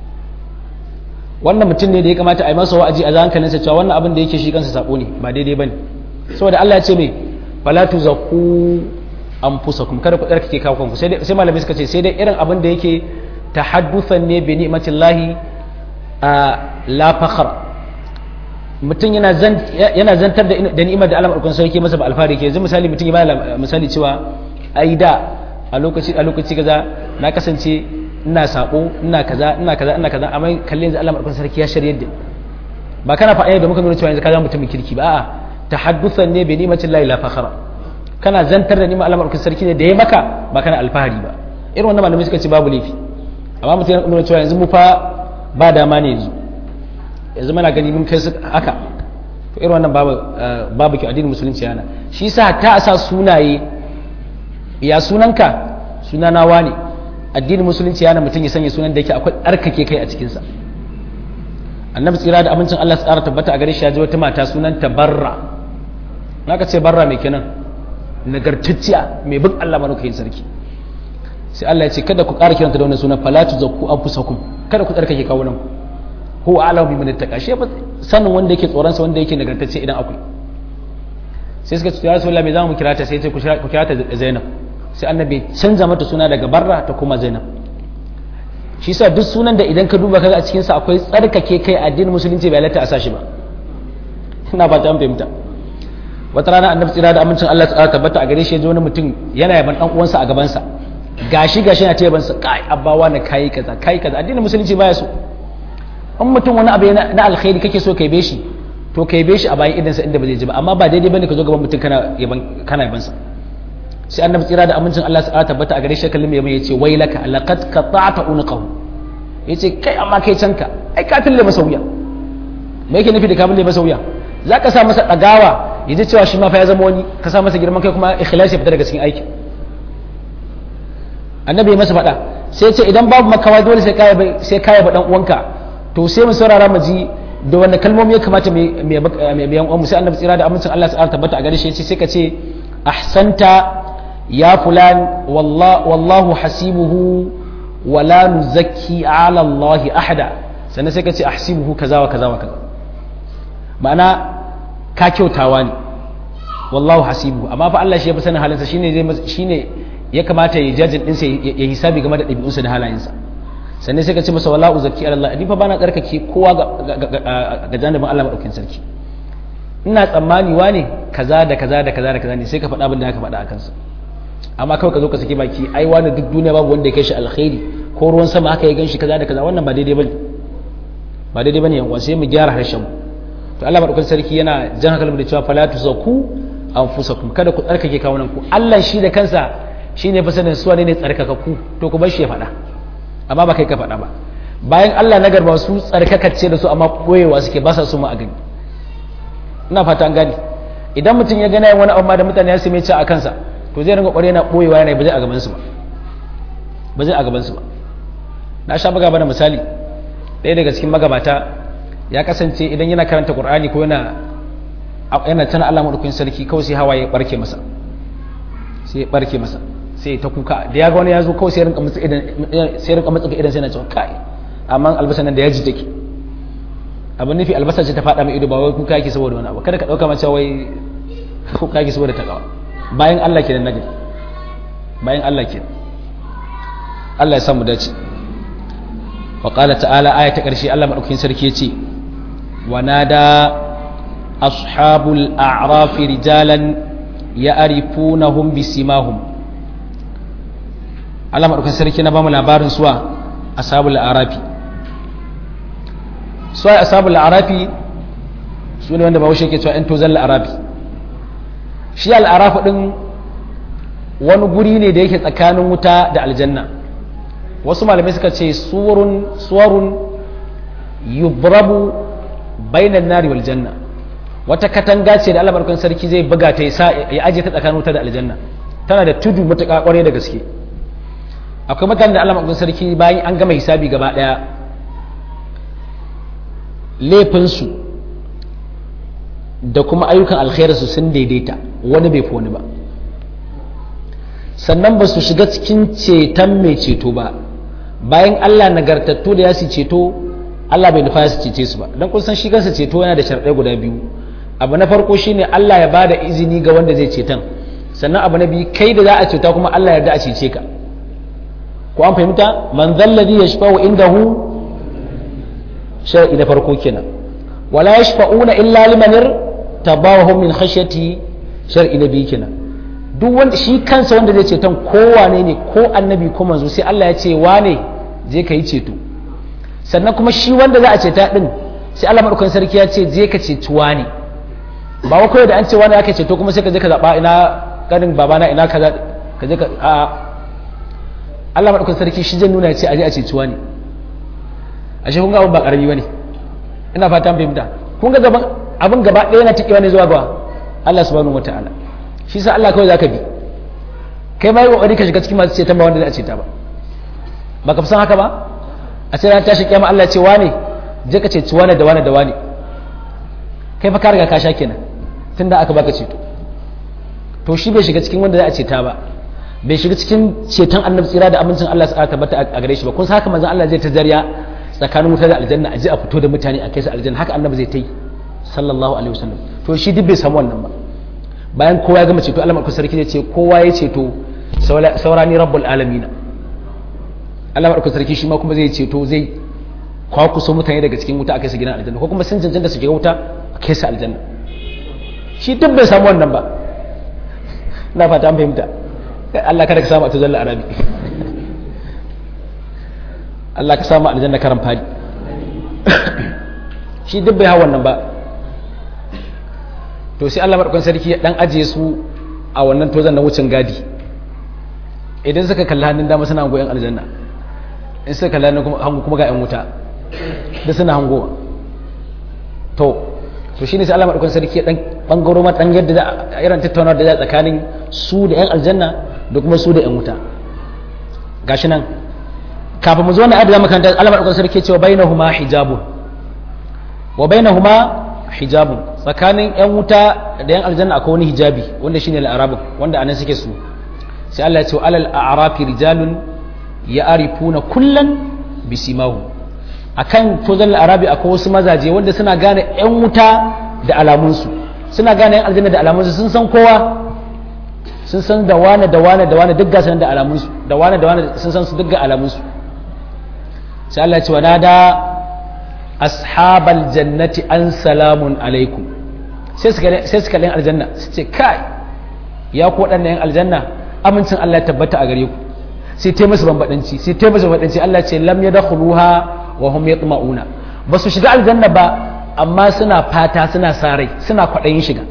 wannan mutum ne da ya kamata a yi masa wa'azi a hankalinsa cewa wannan abin da yake shi kansa sabo ne ba daidai bane saboda Allah ya ce me fala tuzakku anfusakum kada ku tsarkake kawo kanku sai sai malamai suka ce sai dai irin abin da yake tahadduthan ne bi ni'matillahi a la fakhr mutum yana zan yana zantar da da ni'imar da Allah madaukakin sarki masa ba alfahari ke yanzu misali mutum ya ba misali cewa ai da a lokaci a lokaci kaza na kasance ina sabo ina kaza ina kaza ina kaza amma kalle yanzu Allah madaukakin sarki ya shirye da ba kana faɗa da muka nuna cewa yanzu ka zama mutumin kirki ba a'a tahaddusan ne bi ni'matin lahi la fakhara kana zantar da ni'mar Allah madaukakin sarki ne da ya maka ba kana alfahari ba irin wannan malamai suka ce babu laifi amma mutum ya nuna cewa yanzu mu fa ba dama ne yanzu yanzu muna gani mun kai su haka to irin wannan babu babu ki addinin musulunci yana shi yasa ta sa sunaye ya sunanka sunana wani addinin musulunci yana mutum ya sanya sunan da yake akwai tsarkake kai a cikinsa annabi tsira da amincin Allah tsara tabbata a gare shi ya ji wata mata sunan ta barra naka ce barra mai kenan nagartacciya mai bin Allah manukayin sarki sai Allah ya ce kada ku ƙara kiranta da wannan sunan falatu zakku anfusakum kada ku tsarkake kawunan ku huwa a'lamu biman ittaqa shi fa sanin wanda yake tsoron sa wanda yake nagartacce idan akwai sai suka ce ya rasulullahi me zamu kira ta sai ya ce ku kira ta Zainab sai annabi canza mata suna daga barra ta kuma Zainab shi sa duk sunan da idan ka duba kaga a cikin sa akwai tsarkake kai addinin musulunci bai halatta a sashi ba ina ba ta fahimta wata rana annabi tsira da amincin Allah ta tabbata a gare shi ya ji wani mutum yana yaban dan uwansa a gaban sa gashi gashi yana ta yaban sa kai abbawa na kai kaza kai kaza addinin musulunci baya so in mutum wani abu na alkhairi kake so kai be shi to kai be shi a bayan idan sa inda ba zai ji ba amma ba daidai bane ka zo gaban mutum kana yaban kana yaban sa sai annabi tsira da amincin Allah su tabbata a gare shi kallon mai yace wailaka laqad qata'ta unqahu yace kai amma kai canka ai ka fille masa wuya me yake nufi da ka fille masa wuya zaka sa masa dagawa yaji cewa shi ma fa ya zama wani ka sa masa girman kai kuma ikhlasi fita daga cikin aikin annabi ya masa faɗa sai ce idan babu makawa dole sai kaya sai kaya ba dan uwanka to sai mu saurara mu ji da wanda kalmomi ya kamata mai biyan uwanmu sai annabi tsira da amincin Allah ta'ala tabbata a gare shi sai ka ce ahsanta ya fulan wallahu hasibuhu wala nuzakki ala Allah ahada sannan sai ka ce ahsibuhu kaza wa kaza wa kaza ma'ana ka kyautawa ne wallahu hasibuhu amma fa Allah shi ya fi sanin halinsa shine zai shine ya kamata ya jajin ɗinsa ya hisabi game da ɗabi'unsa da halayensa sannan sai ka ce masa wala uzaki ala Allah ni fa bana tsarkake kowa ga janibin Allah madaukakin sarki ina tsammani wane kaza da kaza da kaza da kaza ne sai ka faɗa abin da aka faɗa a kansa amma kawai ka zo ka saki baki ai wani duk duniya babu wanda ya kai shi alkhairi ko ruwan sama haka ya ganshi kaza da kaza wannan ba daidai bane ba daidai bane yan sai mu gyara harshen mu to Allah madaukakin sarki yana jan hankalin da cewa fala tuzaku anfusakum kada ku tsarkake kawunan ku Allah shi da kansa shine fa sanin suwa ne tsarkakakku to ku bar shi ya faɗa amma ba kai ka faɗa ba bayan Allah na garba su tsarkakacce da su amma koyewa suke ba sa su mu a gani ina fata an gani idan mutum ya gana wani abu ma da mutane ya same ci a kansa to zai ringa ƙware na ɓoyewa yana ba zai a gaban su ba ba zai a gaban su ba na sha buga bana misali ɗaya daga cikin magabata ya kasance idan yana karanta Qur'ani ko yana yana tana Allah madaukakin sarki kawai sai hawaye barke masa sai barke masa sai ta kuka da ya ga wani ya zo kawai sai rinka matsa idan sai rinka matsa idan sai na cewa kai amma albasa nan da yaji take abin nufi albasa ce ta faɗa mai ido ba wai kuka yake saboda wani abu kada ka ɗauka mace wai kuka yake saboda ta kawa bayan Allah kenan nagari bayan Allah kenan Allah ya samu dace wa qala ta'ala aya ta ƙarshe Allah madaukakin sarki yace wa nada ashabul a'raf rijalan ya'rifunahum bisimahum Allah madaukakin sarki na bamu labarin suwa ashabul a'rafi suwa ashabul a'rafi su ne wanda bahaushe ke cewa 'yan tozan la'arafi shi al'arafi ɗin wani guri ne da yake tsakanin wuta da aljanna wasu malamai suka ce suwarun yubrabu bainan nari wal janna wata katanga ce da Allah barkan sarki zai buga ta ya aje ta tsakanin wuta da aljanna tana da tudu matuƙa ƙwarai da gaske akwai mutanen da Allah barkan sarki bayan an gama hisabi gaba ɗaya laifinsu da kuma ayyukan alkhairarsu sun daidaita wani bai fi wani ba sannan ba su shiga cikin ceton mai ceto ba bayan Allah nagartattu da ya su ceto Allah bai nufa ya su cece su ba don kun san shi kansa ceto yana da sharɗai guda biyu abu na farko shine Allah ya bada izini ga wanda zai ceton sannan abu na biyu kai da za a ceta kuma Allah yarda a cece ka ko an fahimta man zalladhi yashfa'u indahu shar'i na farko kenan wala yashfa'una illa liman tabawahum min khashyati shar'i na biyu kenan duk wanda shi kansa wanda zai ceton kowane ne ko annabi ko manzo sai Allah ya ce wane je ka yi ceto sannan kuma shi wanda za a ceta din sai Allah madaukakin sarki ya ce je ka ceci wane ba wa kawai da an ce wani aka ceto kuma sai ka je ka zaba ina ganin babana ina kaza ka je ka a Allah madaukakin sarki shi zai nuna ya ce aje a ceci wane ashe kun ga abin ba karami bane ina fatan fahimta kun ga gaban abin gaba ɗaya na tikewa ne zuwa ga Allah subhanahu wataala shi sa Allah kawai zaka bi kai ma yi kokari ka shiga cikin masu ceton ba wanda zai ceta ba ba ka fi san haka ba a sai ran tashi kiyama Allah ce wane je ka ceci wane da wane da wane kai fa ka riga ka sha kenan tunda aka baka ceto to shi bai shiga cikin wanda za a ceta ba bai shiga cikin ceton annabi tsira da amincin Allah su tabbata a gare shi ba kun san haka manzon Allah zai ta zariya tsakanin wuta da aljanna a je a fito da mutane a kai su aljanna haka annabi zai ta yi sallallahu alaihi wasallam to shi duk bai samu wannan ba bayan kowa ya gama ceto Allah madaukakin sarki zai ce kowa ya ceto saurani rabbul alamin Allah madaukakin sarki shi ma kuma zai ceto zai kwakuso mutane daga cikin wuta a kai su gidan aljanna ko kuma sun cancanta su shiga wuta a kai su aljanna shi duk bai samu wannan ba na fata an fahimta Allah kada ka samu a tuzalla arabi Allah ka samu aljanna karan fadi shi duk bai hawa wannan ba to sai Allah madaukakin sarki ya dan ajiye su a wannan tozan na wucin gadi idan suka kalli hannun dama suna hango yan aljanna in suka kalli hannun hango kuma ga yan wuta da suna hangowa to to shine sai Allah madaukakin sarki ya dan bangaro ma dan yadda da irin tattaunawar da za tsakanin su da yan aljanna da kuma su da yan wuta gashi nan kafin mu zo na adada makaranta Allah madaukakin sarki ya ce wa bainahuma hijabun wa bainahuma hijabun tsakanin yan wuta da yan aljanna akwai wani hijabi wanda shine al-arab wanda anan suke su sai Allah ya ce alal a'rafi rijalun ya'rifuna kullan bisimahu akan tozan al-arabi akwai wasu mazaje wanda suna gane yan wuta da alamunsu suna gane yan aljanna da alamunsu sun san kowa sun san da wane da wane da wane duk gasan da alamunsu da wane da wane sun san su duk ga alamunsu sai Allah ya ce wa nada ashabal jannati an salamun alaikum sai suka yin aljanna su ce kai ya ku waɗannan yan aljanna amincin Allah ya tabbata a gare ku sai ta musu bambadanci sai ta musu bambadanci Allah ce lam yadkhuluha wa hum yatma'una ba su shiga aljanna ba amma suna fata suna sarai suna kwaɗayin shiga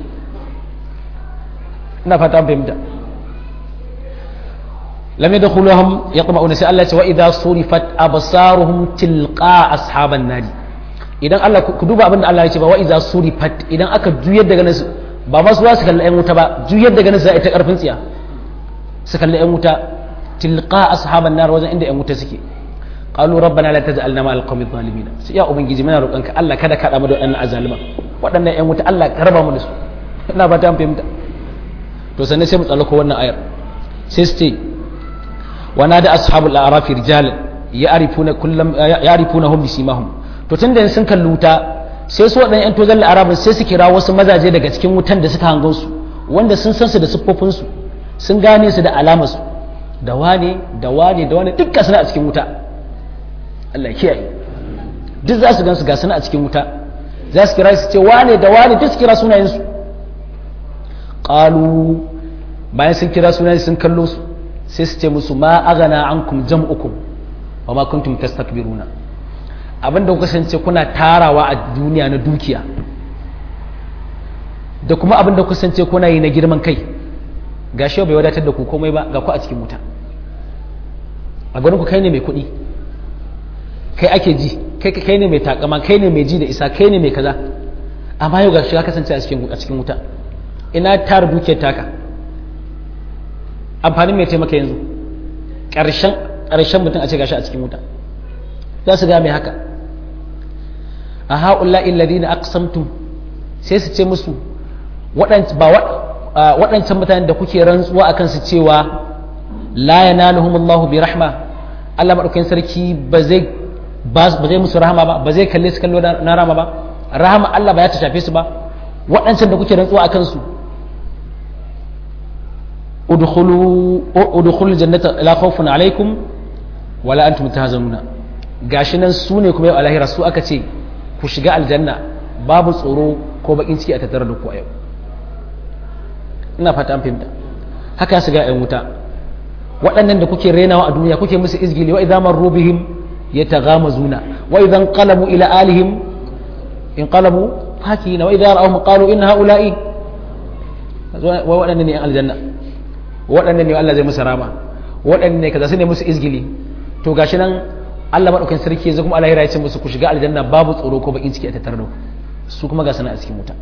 ina fata fahimta lam yadkhuluhum yatma'una sai Allah ce wa idha surifat absaruhum tilqa ashaban nadi idan Allah ku duba abin da Allah ya ce ba wa iza surifat idan aka juyar da ganin su ba ma su za su kalli ƴan wuta ba juyar da ganin su ita karfin tsiya su kalli ƴan wuta tilqa ashaban nar wajen inda ƴan wuta suke qalu rabbana la taj'alna ma alqawmi zalimin sai ya ubangiji muna roƙonka Allah kada ka da mu da waɗannan azalima waɗannan ƴan wuta Allah ka raba mu da su ina ba ta fahimta to sannan sai mu tsallako wannan ayar sai su ce wa nada ashabul a'rafi rijalan ya'rifuna kullam ya'rifunahum bisimahum to tun da sun kalli wuta sai su waɗannan 'yan tozon arabin sai su kira wasu mazaje daga cikin wutan da suka hango su wanda sun san su da siffofinsu sun gane su da alamarsu da wane da wane da wane dukkan suna a cikin wuta Allah kiyaye duk za su gan su ga suna a cikin wuta za su kira su ce wane da wane duk su kira sunayensu qalu bayan sun kira sunayen sun kallo su sai su ce musu ma aghana ankum jam'ukum wa ma kuntum tastakbiruna abin da kasance kuna tarawa a duniya na dukiya da kuma abin da kasance kuna yi na girman kai ga shi bai wadatar da ku komai ba ga ku a cikin wuta a ganin ku kai ne mai kuɗi kai ake ji kai kai ne mai takama kai ne mai ji da isa kai ne mai kaza amma yau ga shi ka kasance a cikin wuta ina tara dukiyar taka amfanin mai taimaka yanzu ƙarshen ƙarshen mutum a ce gashi a cikin wuta za su ga mai haka a haƙulla illadina aqsamtum sai su ce musu waɗancan mutanen da kuke rantsuwa a kansu cewa la yanaluhum Allahu bi rahma Allah madaukakin sarki ba zai ba zai musu rahama ba ba zai kalle su kallo na rahama ba rahama Allah ba ya ta shafe su ba waɗancan da kuke rantsuwa a kansu udkhulu udkhulu jannata la khawfun alaikum wala antum tahzanuna gashi nan su ne kuma yau alahira su aka ce ku shiga aljanna babu tsoro ko bakin ciki a tattare da ku a yau ina fata an fahimta haka su ga 'yan wuta waɗannan da kuke renawa a duniya kuke musu izgili wa idza marru bihim yataghamazuna wa idan qalabu ila alihim in qalabu fakina wa idza ra'awhum qalu inna haula'i wa waɗannan ne aljanna waɗannan ne Allah zai musu rama waɗannan ne kaza su ne musu izgili to gashi nan Allah maɗaukakin sarki yanzu kuma Allah ya ce musu ku shiga aljanna babu tsoro ko bakin ciki a tattare da ku su kuma ga sana a cikin wuta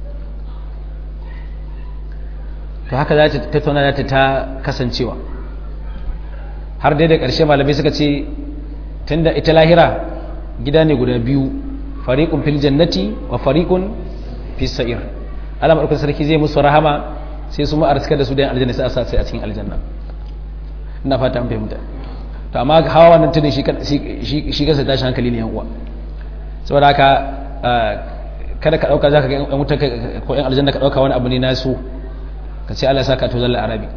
to haka za ta tattauna za ta kasancewa har dai da ƙarshe malamai suka ce tunda ita lahira gida ne guda biyu fariqun fil jannati wa fariqun fis sa'ir Allah maɗaukakin sarki zai musu rahama sai su ma da su da aljanna sai a sa sai a cikin aljanna ina fata an fahimta to amma hawa wannan tudun shi kansa tashi hankali ne yan uwa saboda haka kada ka dauka zaka ga yan wuta ko yan aljanna ka dauka wani abu ne na su ka ce Allah ya saka to zalla arabi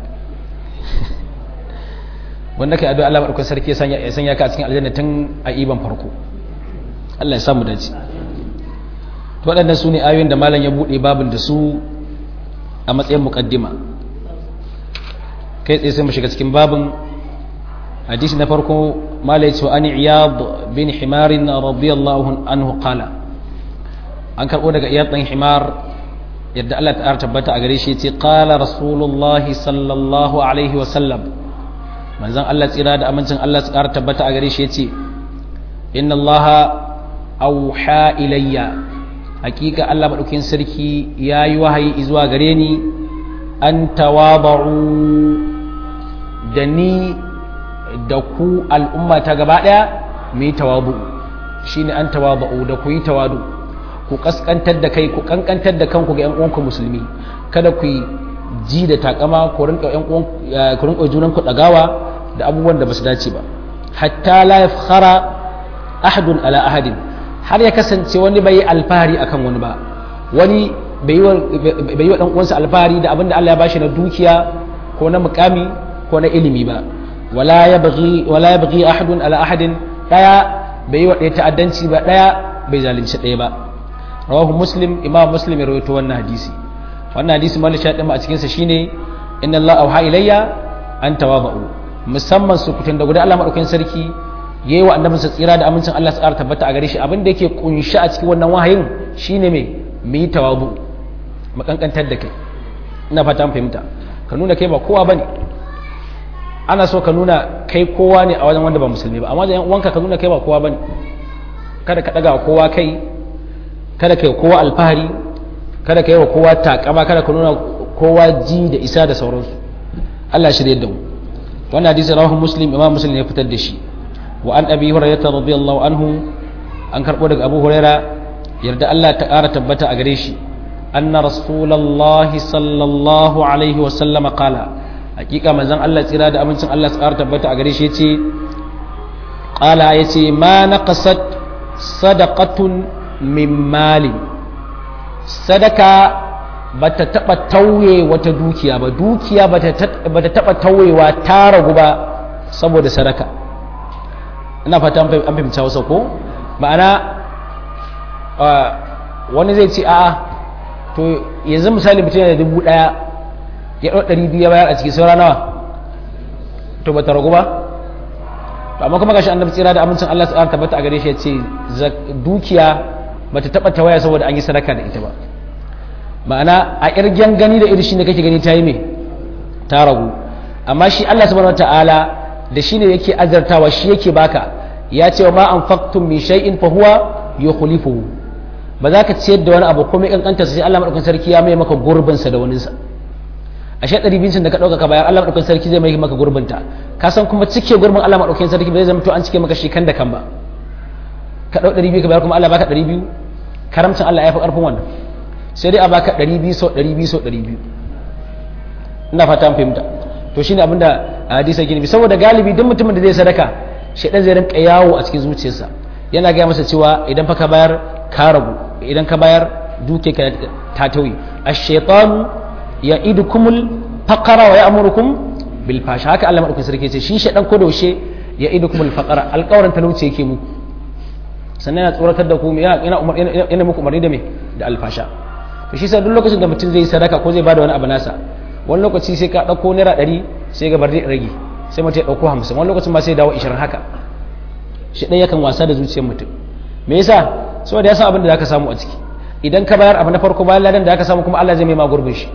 wanda kai addu'a Allah madaukakin sarki ya sanya ya sanya ka a cikin aljanna tun a iban farko Allah ya samu dace to waɗannan su ne ayoyin da malam ya bude babin da su a matsayin muqaddima kai tsaye sai mu shiga cikin babin hadisi na farko mala ya ce an iyad bin himarin radiyallahu anhu qala an karbo daga iyad dan himar yadda Allah ta tabbata a gare shi yace qala rasulullah sallallahu alaihi wa sallam manzon Allah tsira da amincin Allah su ƙara tabbata a gare shi yace inna Allah auha ilayya hakika Allah madaukakin sarki yayi wahayi zuwa gare ni an tawaba'u da ni da ku al'umma ta gaba daya mu yi tawabu shine an tawaba'u da ku yi tawadu ku kaskantar da kai ku kankantar da kanku ga 'yan uwanku musulmi kada ku yi ji da takama ku rinka ƴan uwan ku rinka junan ku dagawa da abubuwan da basu dace ba hatta la yafkhara ahadun ala ahadin har ya kasance wani bai alfahari akan wani ba wani bai yi wa dan uwansa alfahari da abin da Allah ya bashi na dukiya ko na mukami ko na ilimi ba wala yabghi wala yabghi ahadun ala ahadin daya bai yi wa ɗaya ta'addanci ba daya bai zalunci ɗaya ba rawahu muslim imam muslim ya rawaito wannan hadisi wannan hadisi mal shaɗin a cikinsa shine inna Allah auha ilayya an tawaba'u musamman su fitin da guda Allah madaukakin sarki yayi wa annabinsa tsira da amincin Allah tsara tabbata a gare shi abin da yake kunshi a cikin wannan wahayin shine me mu yi tawabu mu kankantar da kai ina fata an fahimta ka nuna kai ba kowa bane ana so ka nuna kai kowa ne a wajen wanda ba musulmi ba amma da yan uwanka ka nuna kai ba kowa bane kada ka daga kowa kai kada ka yi kowa alfahari kada ka yi wa kowa takama kada ka nuna kowa ji da isa da sauransu Allah shirye da mu wannan hadisi rawahu muslim imam muslim ya fitar da shi wa an abi hurairah radiyallahu anhu an karbo daga abu huraira yarda Allah ta ƙara tabbata a gare shi anna rasulullahi sallallahu alaihi wa sallama qala hakika manzon Allah tsira da amincin Allah ta ƙara tabbata a gare shi yace qala yace ma naqasat sadaqatun min malin sadaka ba ta taɓa tauye wata dukiya ba dukiya ba ta taɓa tauyewa ta ragu ba saboda sadaka ina fata an fahimci hausa ko ma'ana wani zai ce a'a to yanzu misali mutum da dubu ɗaya ya ɗau ɗari biyu ya bayar a cikin saura nawa to ba ta ragu ba to amma kuma gashi annabi tsira da amincin Allah su tabbata a gare shi ya ce dukiya bata taba tawaya saboda an yi sadaka da ita ba ma'ana a irgen gani da irishi ne kake gani ta yi me ta ragu amma shi Allah subhanahu wataala da shi ne yake azartawa shi yake baka ya ce wa ma anfaqtum min shay'in fa huwa yukhlifuhu ba za ka ciyar da wani abu komai kankanta sai Allah madaukakin sarki ya mai maka gurbin sa da wani sa ashe ɗari bincin da ka ɗauka ka bayar Allah madaukakin sarki zai mai maka gurbin ta ka san kuma cike gurbin Allah madaukakin sarki ba zai zama to an cike maka shi kan da kan ba ka ɗau ɗari biyu ka bayar kuma Allah baka ɗari biyu karamcin Allah ya fi ƙarfin wannan sai dai a baka ɗari biyu sau ɗari biyu sau ɗari biyu ina fata an fahimta to shine abinda hadisa gini saboda galibi duk mutumin da zai sadaka shaidan zai rinka yawo a cikin zuciyarsa yana gaya masa cewa idan fa ka bayar ka ragu idan ka bayar duke ka ta tauye ash-shaytanu ya'idukumul faqara wa ya'murukum bil fasha haka Allah madaukakin sarki ce shi shaidan ko daushe ya'idukumul faqara alƙawarin talauci yake muku sannan yana tsoratar da ku yana muku umarni da me da alfasha to shi sai duk lokacin da mutum zai sadaka ko zai bada wani abu nasa wani lokaci sai ka dauko naira ɗari sai ga bar rage sai mutum ya dauko hamsin wani lokacin ma sai dawo ishirin haka shi ɗaya yakan wasa da zuciyar mutum me yasa saboda ya san abin da zaka samu a ciki idan ka bayar abu na farko bayan ladan da zaka samu kuma Allah zai mai ma gurbin shi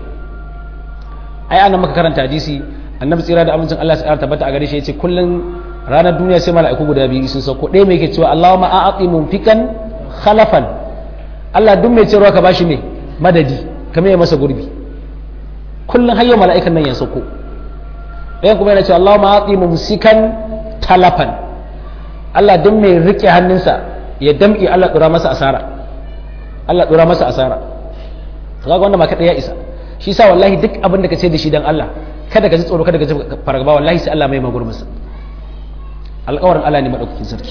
ai anan maka karanta hadisi annabi tsira da amincin Allah ya tabbata a gare shi yace kullun ranar duniya sai mala'iku guda biyu sun sauko ɗaya mai ke cewa Allahumma a'ati mumfikan khalafan Allah duk mai cewa ka bashi ne madadi ka mai masa gurbi kullun hayyo mala'ikan nan ya sauko ɗayan kuma yana cewa Allahumma a'ati mumsikan talafan Allah duk mai rike hannunsa ya damƙe Allah dora masa asara Allah dora masa asara to kaga wanda ma kada ya isa shi sa wallahi duk abin da ka ce da shi dan Allah kada ka ji tsoro kada ka ji fargaba wallahi sai Allah mai magurmasa alƙawarin Allah ne maɗaukakin sarki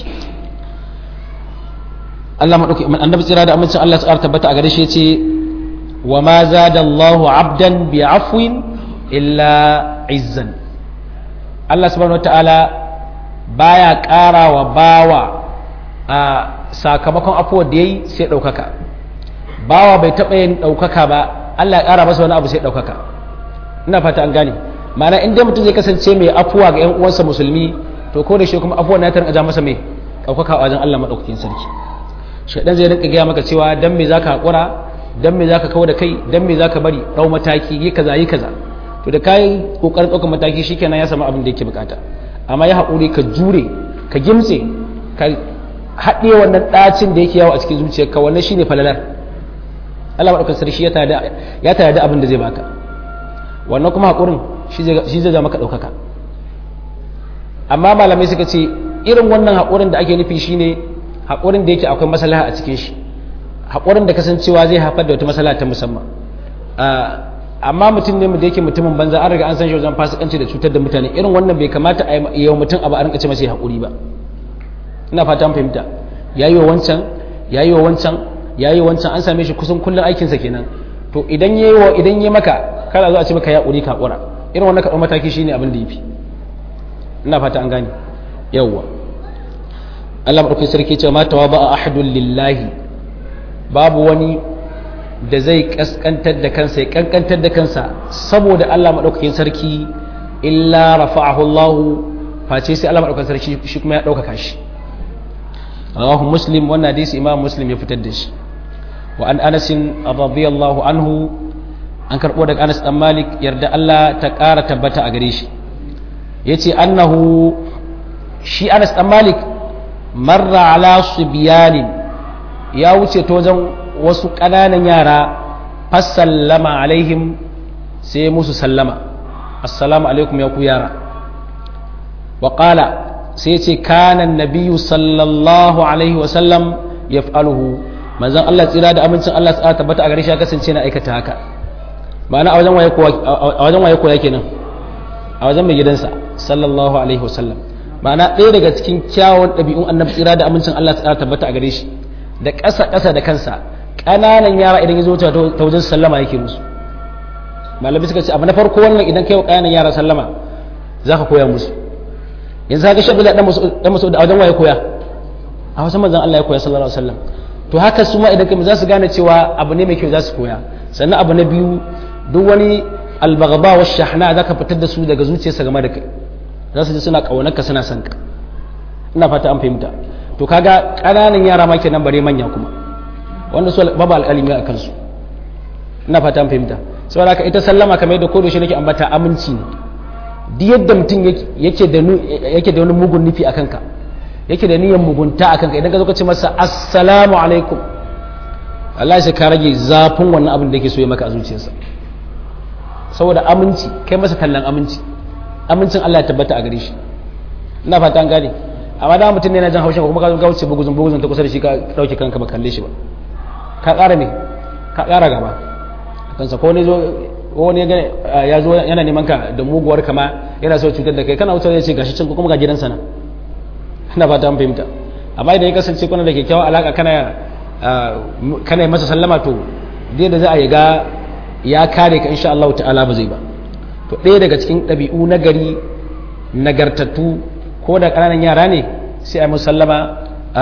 Allah maɗauki annabi tsira da amincin Allah tsara tabbata a gare shi ce wa ma zada Allah abdan bi afwin illa izzan Allah subhanahu wataala baya ƙara wa bawa a sakamakon afuwar da yayi sai ɗaukaka bawa bai taɓa yin ɗaukaka ba Allah ya ƙara masa wani abu sai ɗaukaka ina fata an gane ma'ana in dai mutum zai kasance mai afuwa ga 'yan uwansa musulmi to ko da shi kuma afuwan ya tarin aja masa mai ɗaukaka a wajen Allah maɗaukakin sarki shaidan zai rinka gaya maka cewa dan me zaka haƙura dan me zaka kawo da kai dan me zaka bari ɗau mataki yi kaza yi kaza to da kai kokarin ɗaukar mataki shikenan ya samu abin da yake bukata amma ya haƙuri ka jure ka gimtse ka haɗe wannan ɗacin da yake yawo a cikin zuciyarka wannan shine falalar Allah maɗaukar sarki ya tare da abin da zai baka wannan kuma haƙurin shi zai zama ka ɗaukaka amma malamai suka ce irin wannan haƙurin da ake nufi shine haƙurin da yake akwai maslaha a cikin shi haƙurin da kasancewa zai haifar da wata maslaha ta musamman amma mutum ne da yake mutumin banza an riga an san shi wajen fasikanci da cutar da mutane irin wannan bai kamata a yi wa mutum abu a rinka ce masa haƙuri ba ina fata fahimta ya yi wa wancan ya yi wa wancan ya yi wancan an same shi kusan kullum aikinsa kenan to idan ya yi wa idan ya maka kada zo a ce maka ya ƙuri ka ƙura irin wannan kaɗan mataki shine abin da ya fi ina fata an gane yawwa Allah maɗauki sarki ce ma tawa ba a ahadun lillahi babu wani da zai kaskantar da kansa ya kankantar da kansa saboda Allah maɗaukakin sarki illa rafa'ahu Allah face sai Allah maɗaukakin sarki shi kuma ya ɗaukaka shi rawahu muslim wannan hadisi imam muslim ya fitar da shi wa an anas radiyallahu anhu an karɓo daga anas dan malik yarda Allah ta ƙara tabbata a gare shi yace annahu shi anas dan malik marra ala subyanin ya wuce ta wajen wasu ƙananan yara fassallama alaihim sai musu sallama assalamu alaikum ya ku yara wa qala sai ce kanan nabiyu sallallahu alaihi wasallam ya fa'aluhu manzan Allah tsira da amincin Allah tsara tabbata a gare shi ya kasance na aikata haka ma'ana a wajen waye koya kenan a wajen mai gidansa sallallahu alaihi wasallam ma'ana ɗaya daga cikin kyawun ɗabi'un annabi tsira da amincin Allah tsara tabbata a gare shi da ƙasa ƙasa da kansa ƙananan yara idan ya zo ta wajen sallama yake musu malami suka ce abu na farko wannan idan kai wa ƙananan yara sallama za ka koya musu yanzu haka shabila dan masu da wajen waye koya a wasu manzan Allah ya koya sallallahu alaihi wasallam to haka su ma idan kai za su gane cewa abu ne mai kyau za su koya sannan abu na biyu duk wani albagaba wa shahna za ka fitar da su daga zuciyarsa game da kai za su ji suna ƙaunarka suna son ka ina fata an fahimta to kaga ƙananan yara ma kenan bare manya kuma wanda su babu alƙalimi a kansu ina fata an fahimta saboda haka ita sallama kamar yadda kodo shi nake ambata aminci ne duk yadda mutum yake da yake da wani mugun nufi a kanka yake da niyyar mugunta a kanka idan ka zo ka ce masa assalamu alaikum Allah sai ka rage zafin wannan abin da yake so ya maka a zuciyarsa saboda aminci kai masa tallan aminci amincin Allah ya tabbata a gare shi ina fata an gane amma da mutum ne na jan haushin kuma ka zo ka wuce buguzun buguzun ta kusa da shi ka dauke kanka ba kalle shi ba ka ƙara ne ka ƙara gaba kansa ko ne zo wani ya zo yana neman ka da muguwar kama yana so cutar da kai kana wuce ya ce gashi can kuma ga gidansa na ina fata an fahimta amma idan ya kasance kuna da kyakkyawan alaka kana kana yi masa sallama to dai da za a yi ga ya kare ka insha Allah ta'ala ba zai ba to ɗaya daga cikin ɗabi'u na gari nagartattu ko da ƙananan yara ne sai a musallama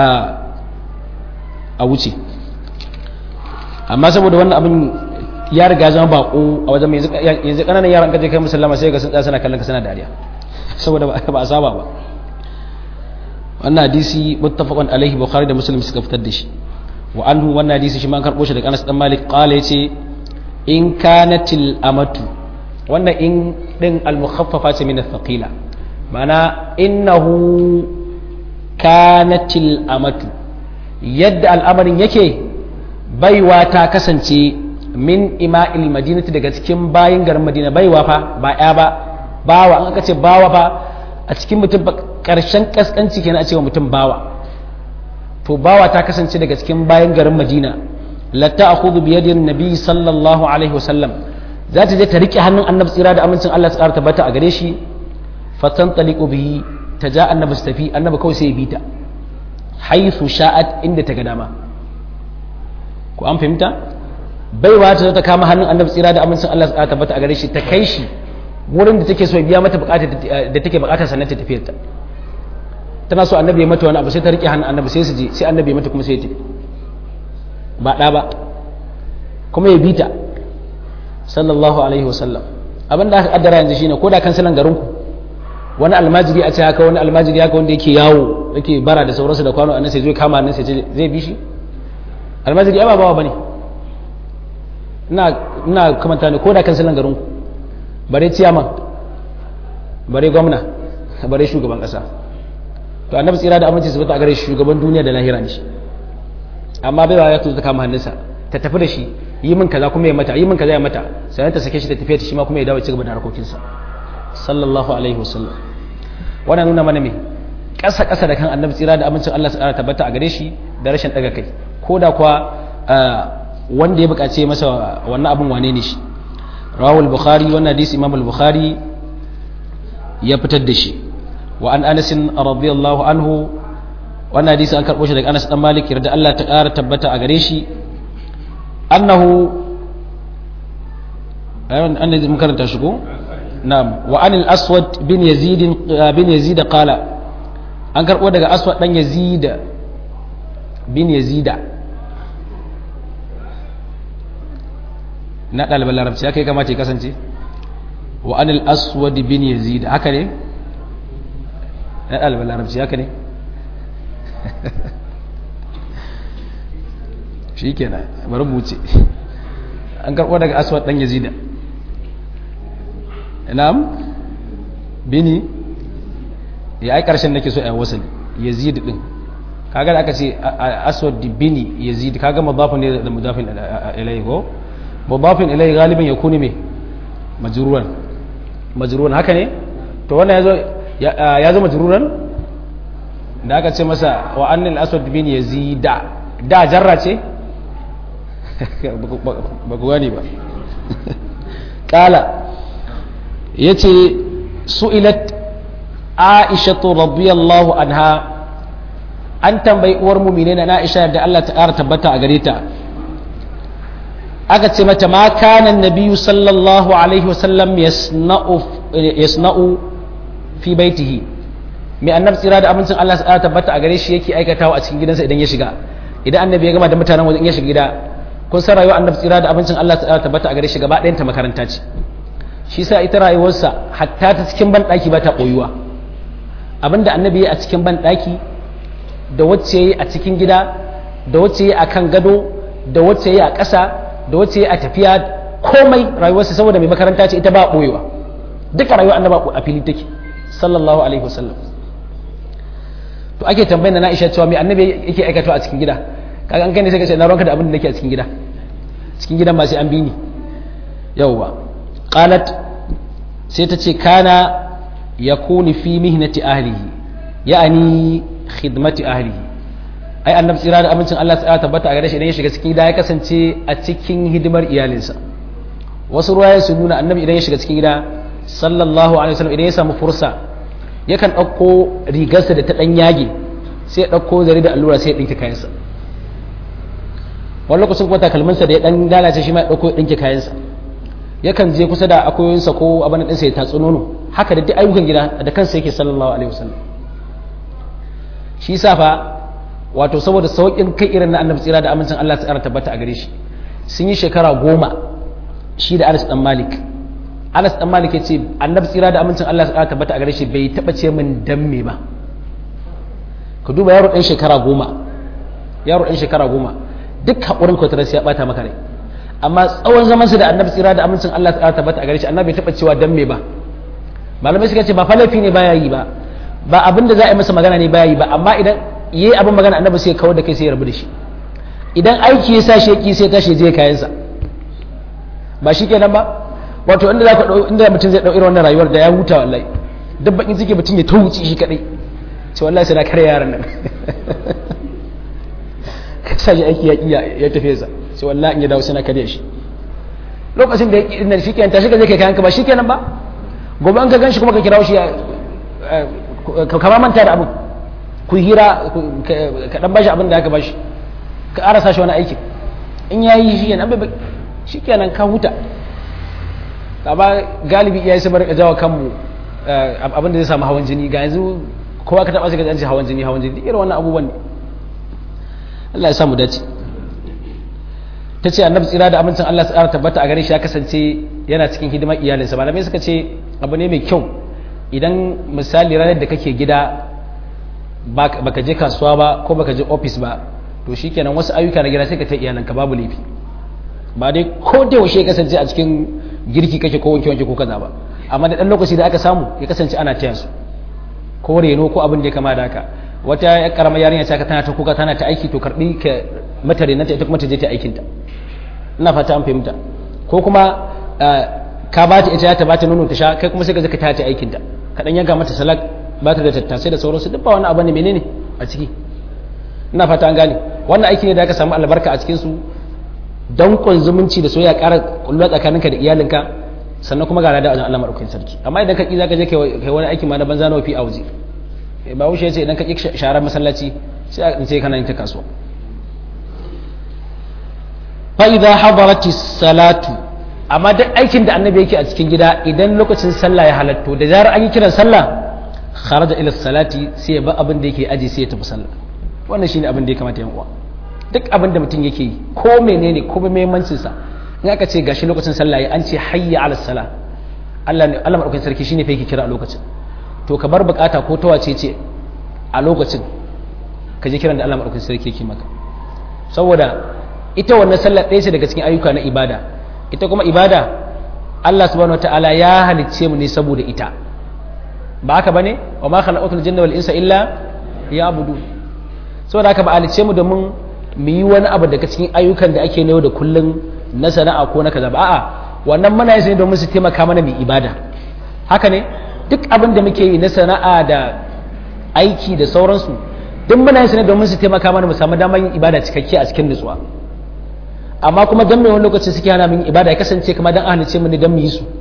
a wuce amma saboda wannan abin ya riga zama bako a wajen mai yanzu ƙananan yaran kaje kai musallama sai ga sun tsaya suna kallon ka suna dariya saboda ba a saba ba wannan hadisi muttafaqun alaihi bukhari da muslim suka fitar da shi wa anhu wannan hadisi shi ma an karbo shi daga Anas dan Malik qala yace in kanatil amatu wannan in din al-mukhaffafa ce min al-thaqila ma'ana innahu kanatil amatu yadda al'amarin yake baiwa ta kasance min ima'il madinati daga cikin bayin garin madina baiwa fa ba ya ba bawa an aka ce bawa fa a cikin mutum karshen kaskanci kenan a cewa mutum bawa to bawa ta kasance daga cikin bayan garin madina la ta'khudhu bi yadi nabi sallallahu alaihi wasallam za ta je ta rike hannun annabi tsira da amincin Allah su ƙara tabbata a gare shi fatan taliqu bihi ta ja annabi su tafi annabi kawai sai ya bita haythu sha'at inda ta ga dama ko an fahimta baiwa ta ta kama hannun annabi tsira da amincin Allah su ƙara tabbata a gare shi ta kai shi wurin da take so biya mata bukatar da take bukatar sannan ta tafiyar ta tana so annabi ya mata wani abu sai ta rike hannun annabi sai su je sai annabi ya mata kuma sai ya tafi ba ɗa ba kuma ya bita sallallahu alaihi wasallam abin da aka kaddara yanzu shine ko da kansilan garin ku wani almajiri a ce haka wani almajiri haka wanda yake yawo yake bara da sauransu da kwano annan sai zai kama annan sai zai bi shi almajiri ya ba bawa bane ina ina kamanta ne ko da kansilan garin ku bare ciyaman bare gwamna bare shugaban ƙasa to annabi tsira da aminci su bata a gare shugaban duniya da lahira ne shi amma bai ba ya tuzo ta kama hannunsa ta tafi da shi yi min kaza kuma ya mata yi min kaza ya mata sai ta sake shi ta tafiya ta shi ma kuma ya dawo ci gaba da harkokinsa sallallahu alaihi wasallam wannan nuna mana me ƙasa ƙasa da kan annabi tsira da amincin Allah su ƙara tabbata a gare shi da rashin ɗaga kai ko da kuwa wanda ya buƙace masa wannan abin wane ne shi rawul bukhari wannan hadisi imam al-bukhari ya fitar da shi wa an anas radiyallahu anhu wannan hadisi an karɓo shi daga anas dan malik yarda Allah ta ƙara tabbata a gare shi annahu an da mun karanta shi ko na'am wa anil aswad bin yazid bin yazid qala an karɓo daga aswad dan yazid bin yazida na ɗaliban larabci haka ya kamata ya kasance wa anil aswad bin yazid haka ne na ɗaliban larabci haka ne shi kenan bari buce an karɓo daga aswad ɗan yazida na'am bini ya ai ƙarshen nake so a wasan yazid ɗin kaga da aka ce aswad bini yazid kaga mudafin ne da mudafin ilayhi ko mudafin ilayhi galiban ya kuni me majruran majruran haka ne to wannan yazo ya zo majruran da aka ce masa wa annal aswad bin yazida da jarra ce ba ku gani ba kala yace su'ilat aishatu radiyallahu anha an tambayi uwar mumine na Aisha da Allah ta ƙara tabbata a gare ta aka ce mata ma kana nabiyyu sallallahu alaihi wasallam yasna'u yasna'u fi baitihi mai annabi tsira da abincin Allah ta tabbata a gare shi yake aikatawa a cikin gidansa idan ya shiga idan annabi ya gama da mutanen wajen ya shiga gida kun san rayuwar annabi tsira da abincin Allah ta tabbata a gare shi gaba ɗayan ta makaranta ce shi sa ita rayuwarsa hatta ta cikin ban ɗaki ba ta koyuwa abinda annabi ya a cikin ban ɗaki da wacce yi a cikin gida da wacce yi a kan gado da wacce yi a ƙasa da wacce yi a tafiya komai rayuwarsa saboda mai makaranta ce ita ba ɓoyewa duka rayuwar annaba a fili take sallallahu alaihi wasallam to ake tambayar na Aisha cewa mai annabi yake aikatawa a cikin gida kaga an gane sai ka ce na ranka da abin da nake a cikin gida cikin gidan ba sai an bi ni yawwa qalat sai ta ce kana yakuni fi mihnati ahlihi ya'ani khidmati ahlihi ai annabi tsira da amincin Allah ya tabbata a gare shi idan ya shiga cikin gida ya kasance a cikin hidimar iyalinsa wasu ruwaya su nuna annabi idan ya shiga cikin gida sallallahu alaihi wasallam idan ya samu fursa yakan ɗauko rigarsa da ta ɗan yage sai ya ɗauko zare da allura sai ya ɗinke kayansa wani lokacin kuma takalminsa da ya ɗan lalace shi ma ya ɗauko ya ɗinke kayansa yakan je kusa da akoyinsa ko abin ɗinsa ya tatsi nono haka da duk ayyukan gida da kansa yake sallallahu alaihi wasallam shi sa fa wato saboda sauƙin kai irin na annabi tsira da amincin Allah ta tabbata a gare shi sun yi shekara goma shi da Anas dan Malik Anas dan Malik yace annabi tsira da amincin Allah ta tabbata a gare shi bai taba ce min dan me ba ka duba yaro ɗan shekara goma yaro ɗan shekara goma duk haƙurin kwatarar ya bata maka rai amma tsawon zaman su da annabi tsira da amincin Allah ta tabbata a gare shi annabi bai taba cewa dan me ba malamai suka ce ba falafi ne baya yi ba ba abin da za a yi masa magana ne baya yi ba amma idan yi abin magana annabi sai kawar da kai sai ya rabu da shi idan aiki ya sa sheki sai tashi je kayansa ba shi kenan ba wato inda zaka dau inda mutum zai dau irin wannan rayuwar da ya huta wallahi duk bakin ciki mutum ya tawuci shi kadai ce wallahi sai na kare yaran nan ka sa shi aiki ya iya ya tafi sa sai wallahi in ya dawo sai na kare shi lokacin da ya ki shi kenan tashi ka je kai kayanka ba shi kenan ba gobe an ka gan shi kuma ka kirawo shi ka kama manta da abu ku hira ka dan bashi abin da aka bashi ka arasa shi wani aikin in ya yi shi kenan bai shi kenan ka huta amma galibi iyaye su bar jawo kanmu abin da zai samu hawan jini ga yanzu kowa ka taba shi ga yanci hawan jini hawan jini irin wannan abubuwan ne Allah ya samu dace ta ce annabi tsira da amincin Allah tsara tabbata a gare shi ya kasance yana cikin hidimar iyalinsa malamai suka ce abu ne mai kyau idan misali ranar da kake gida baka je kasuwa ba ko baka je ofis ba to shikenan wasu ayyuka na gida sai ka ta iyalanka babu laifi ba dai ko da yaushe ya kasance a cikin girki kake ko wanke wanke ko kaza ba amma da dan lokaci da aka samu ya kasance ana taya su ko reno ko abin da ya kama da haka wata ya karamar yarinya ta ka tana ta kuka tana ta aiki to karbi ka mata renanta ita kuma ta je ta aikinta ina fata an fahimta ko kuma ka ba ta ita ta ba ta nono ta sha kai kuma sai ka zaka ta ta aikinta ka dan yanka mata salak ba ta da tattasai da sauransu duk ba wani abu ne menene a ciki ina fata an gane wannan aiki ne da aka samu albarka a cikin su dankon zumunci da soyayya ƙara kullu tsakaninka da iyalinka sannan kuma ga lada wajen Allah madaukakin sarki amma idan ka ki zaka je kai wani aiki ma na banza na wafi a waje ba wuce ce idan ka ki sharar masallaci sai a ce kana yin ta kasuwa fa idza hadarati salatu amma duk aikin da annabi yake a cikin gida idan lokacin sallah ya halatto da zarar an yi kiran sallah kharaja ila salati sai ya ba abin da yake aji sai ya tafi sallah wannan shine abin da ya kamata yan uwa duk abin da mutum yake yi ko menene ko muhimmancin sa in aka ce gashi lokacin sallah ya an ce hayya ala sala Allah ne Allah madaukakin sarki shine fa yake kira a lokacin to ka bar bukata ko ta wace ce a lokacin ka je kiran da Allah madaukakin sarki yake maka saboda ita wannan sallar ɗaya ce daga cikin ayyuka na ibada ita kuma ibada Allah subhanahu wataala ya halicce mu ne saboda ita ba haka bane wa ma khalaqatul jinna wal insa illa liya'budu saboda haka ba halicce mu domin mu yi wani abu daga cikin ayyukan da ake yau da kullun na sana'a ko na kaza ba a'a wannan muna yin ne domin su taimaka mana mu ibada haka ne duk abin da muke yi na sana'a da aiki da sauransu duk muna yin ne domin su taimaka mana mu samu damar yin ibada cikakke a cikin nutsuwa amma kuma dan mai wani lokaci suke hana min ibada ya kasance kamar dan ahlice mu ne dan mu yi su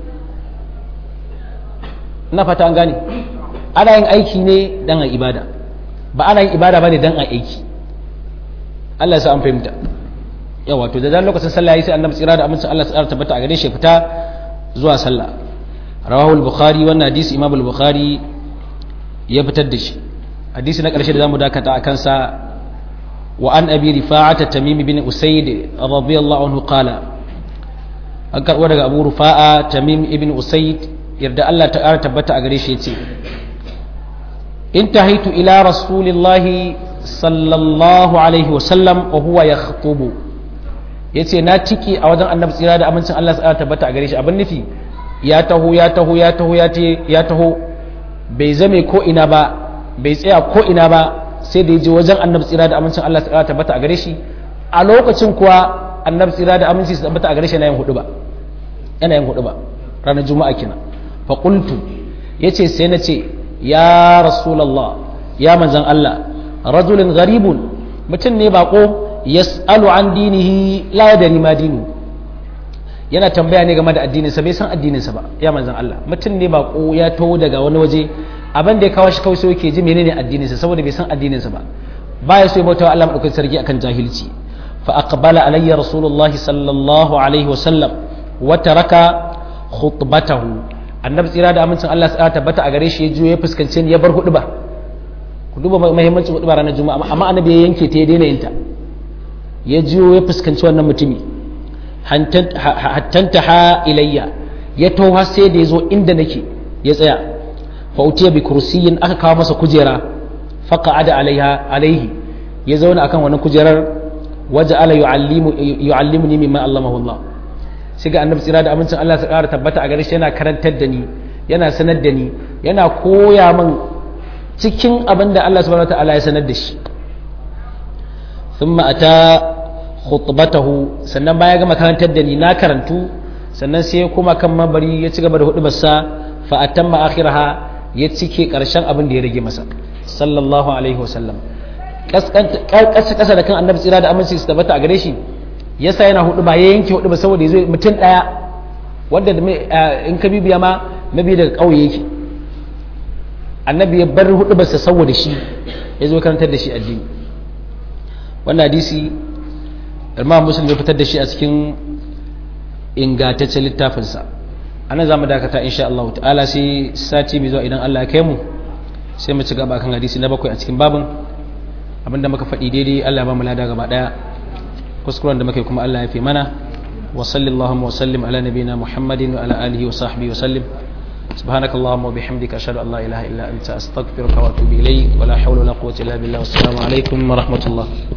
ina fata an gane ana yin aiki ne dan a ibada ba ana yin ibada bane dan a aiki Allah ya sa an fahimta yawa to da dan lokacin sallah yayi sai annabi tsira da amincin Allah tsara tabbata a gare shi fita zuwa sallah rawahu al-bukhari wannan hadisi imam al-bukhari ya fitar da shi hadisi na ƙarshe da zamu dakata a kansa وعن أبي رفاعة تميم بن أسيد رضي الله عنه قال أكر ودق أبو رفاعة تميم بن أسيد يرد الله تعالى تبت أغريش يتي انتهيت إلى رسول الله صلى الله عليه وسلم وهو يخطب yace na tiki a wajen annabi tsira da amincin Allah ya tabbata a gare shi abin nufi ya taho ya taho ya taho ya taho bai zame ko ina ba bai tsaya ko ina ba sai da ya je wajen annabi tsira da amincin Allah ta tabbata a gare shi a lokacin kuwa annabi tsira da aminci su tabbata a gare shi yana yin hudu ba yana yin hudu ba ranar juma'a kenan fa qultu yace sai na ce ya rasulullah ya manzon Allah rajulun gharibun mutum ne bako yas'alu an dinihi la yadri ma dinu yana tambaya ne game da addininsa bai san addininsa ba ya manzon Allah mutum ne bako ya taho daga wani waje abin da ya kawo shi kawai sai yake ji menene addininsa saboda bai san addininsa ba baya so ya bauta Allah madaukakin sarki akan jahilci fa aqbala alayya rasulullahi sallallahu alaihi wa sallam wa taraka khutbatahu annabi tsira da amincin Allah ya tabbata a gare shi ya juyo ya fuskance ni ya bar hudu ba ku duba muhimmancin hudu ba ranar juma'a amma annabi ya yanke ta ya daina yin ta ya juyo ya fuskanci wannan mutumi hattanta ha ilayya ya taho sai da ya zo inda nake ya tsaya fautiya bi kursiyin aka kawo masa kujera faka ada alaiha alaihi ya zauna akan wannan kujerar waje ala yu'allimu ni mimma allamahu Allah sai ga annabi tsira da amincin Allah su ƙara tabbata a gare shi yana karantar da ni yana sanar da ni yana koya min cikin abin da Allah subhanahu wataala ya sanar da shi thumma ata khutbatahu sannan baya gama karantar da ni na karantu sannan sai ya koma kan mabari ya ci gaba da hudubarsa fa atamma akhiraha ya cike karshen abin da ya rage masa sallallahu alaihi wasallam kasa kasa da kan annabi tsira da aminci su tabbata a gare shi yasa yana hudu ba ya yanke hudu ba saboda yazo mutum daya wanda in ka bibiya ma nabi daga kauye yake annabi ya bar hudu ba saboda shi ya zo karantar da shi addini wannan hadisi imam muslim ya fitar da shi a cikin ingantaccen littafinsa anan za mu dakata insha Allah ta'ala sai sati mai zuwa idan Allah ya kai mu sai mu ci gaba kan hadisi na bakwai a cikin babin abinda muka faɗi daidai Allah ya ba mu lada gaba daya kuskuren da muke kuma Allah ya fi mana wa sallallahu wa sallim ala nabiyina muhammadin wa ala alihi wa sahbihi wa sallim سبحانك اللهم وبحمدك أشهد أن لا إله إلا أنت أستغفرك وأتوب إليك ولا حول ولا قوة إلا بالله والسلام عليكم ورحمة الله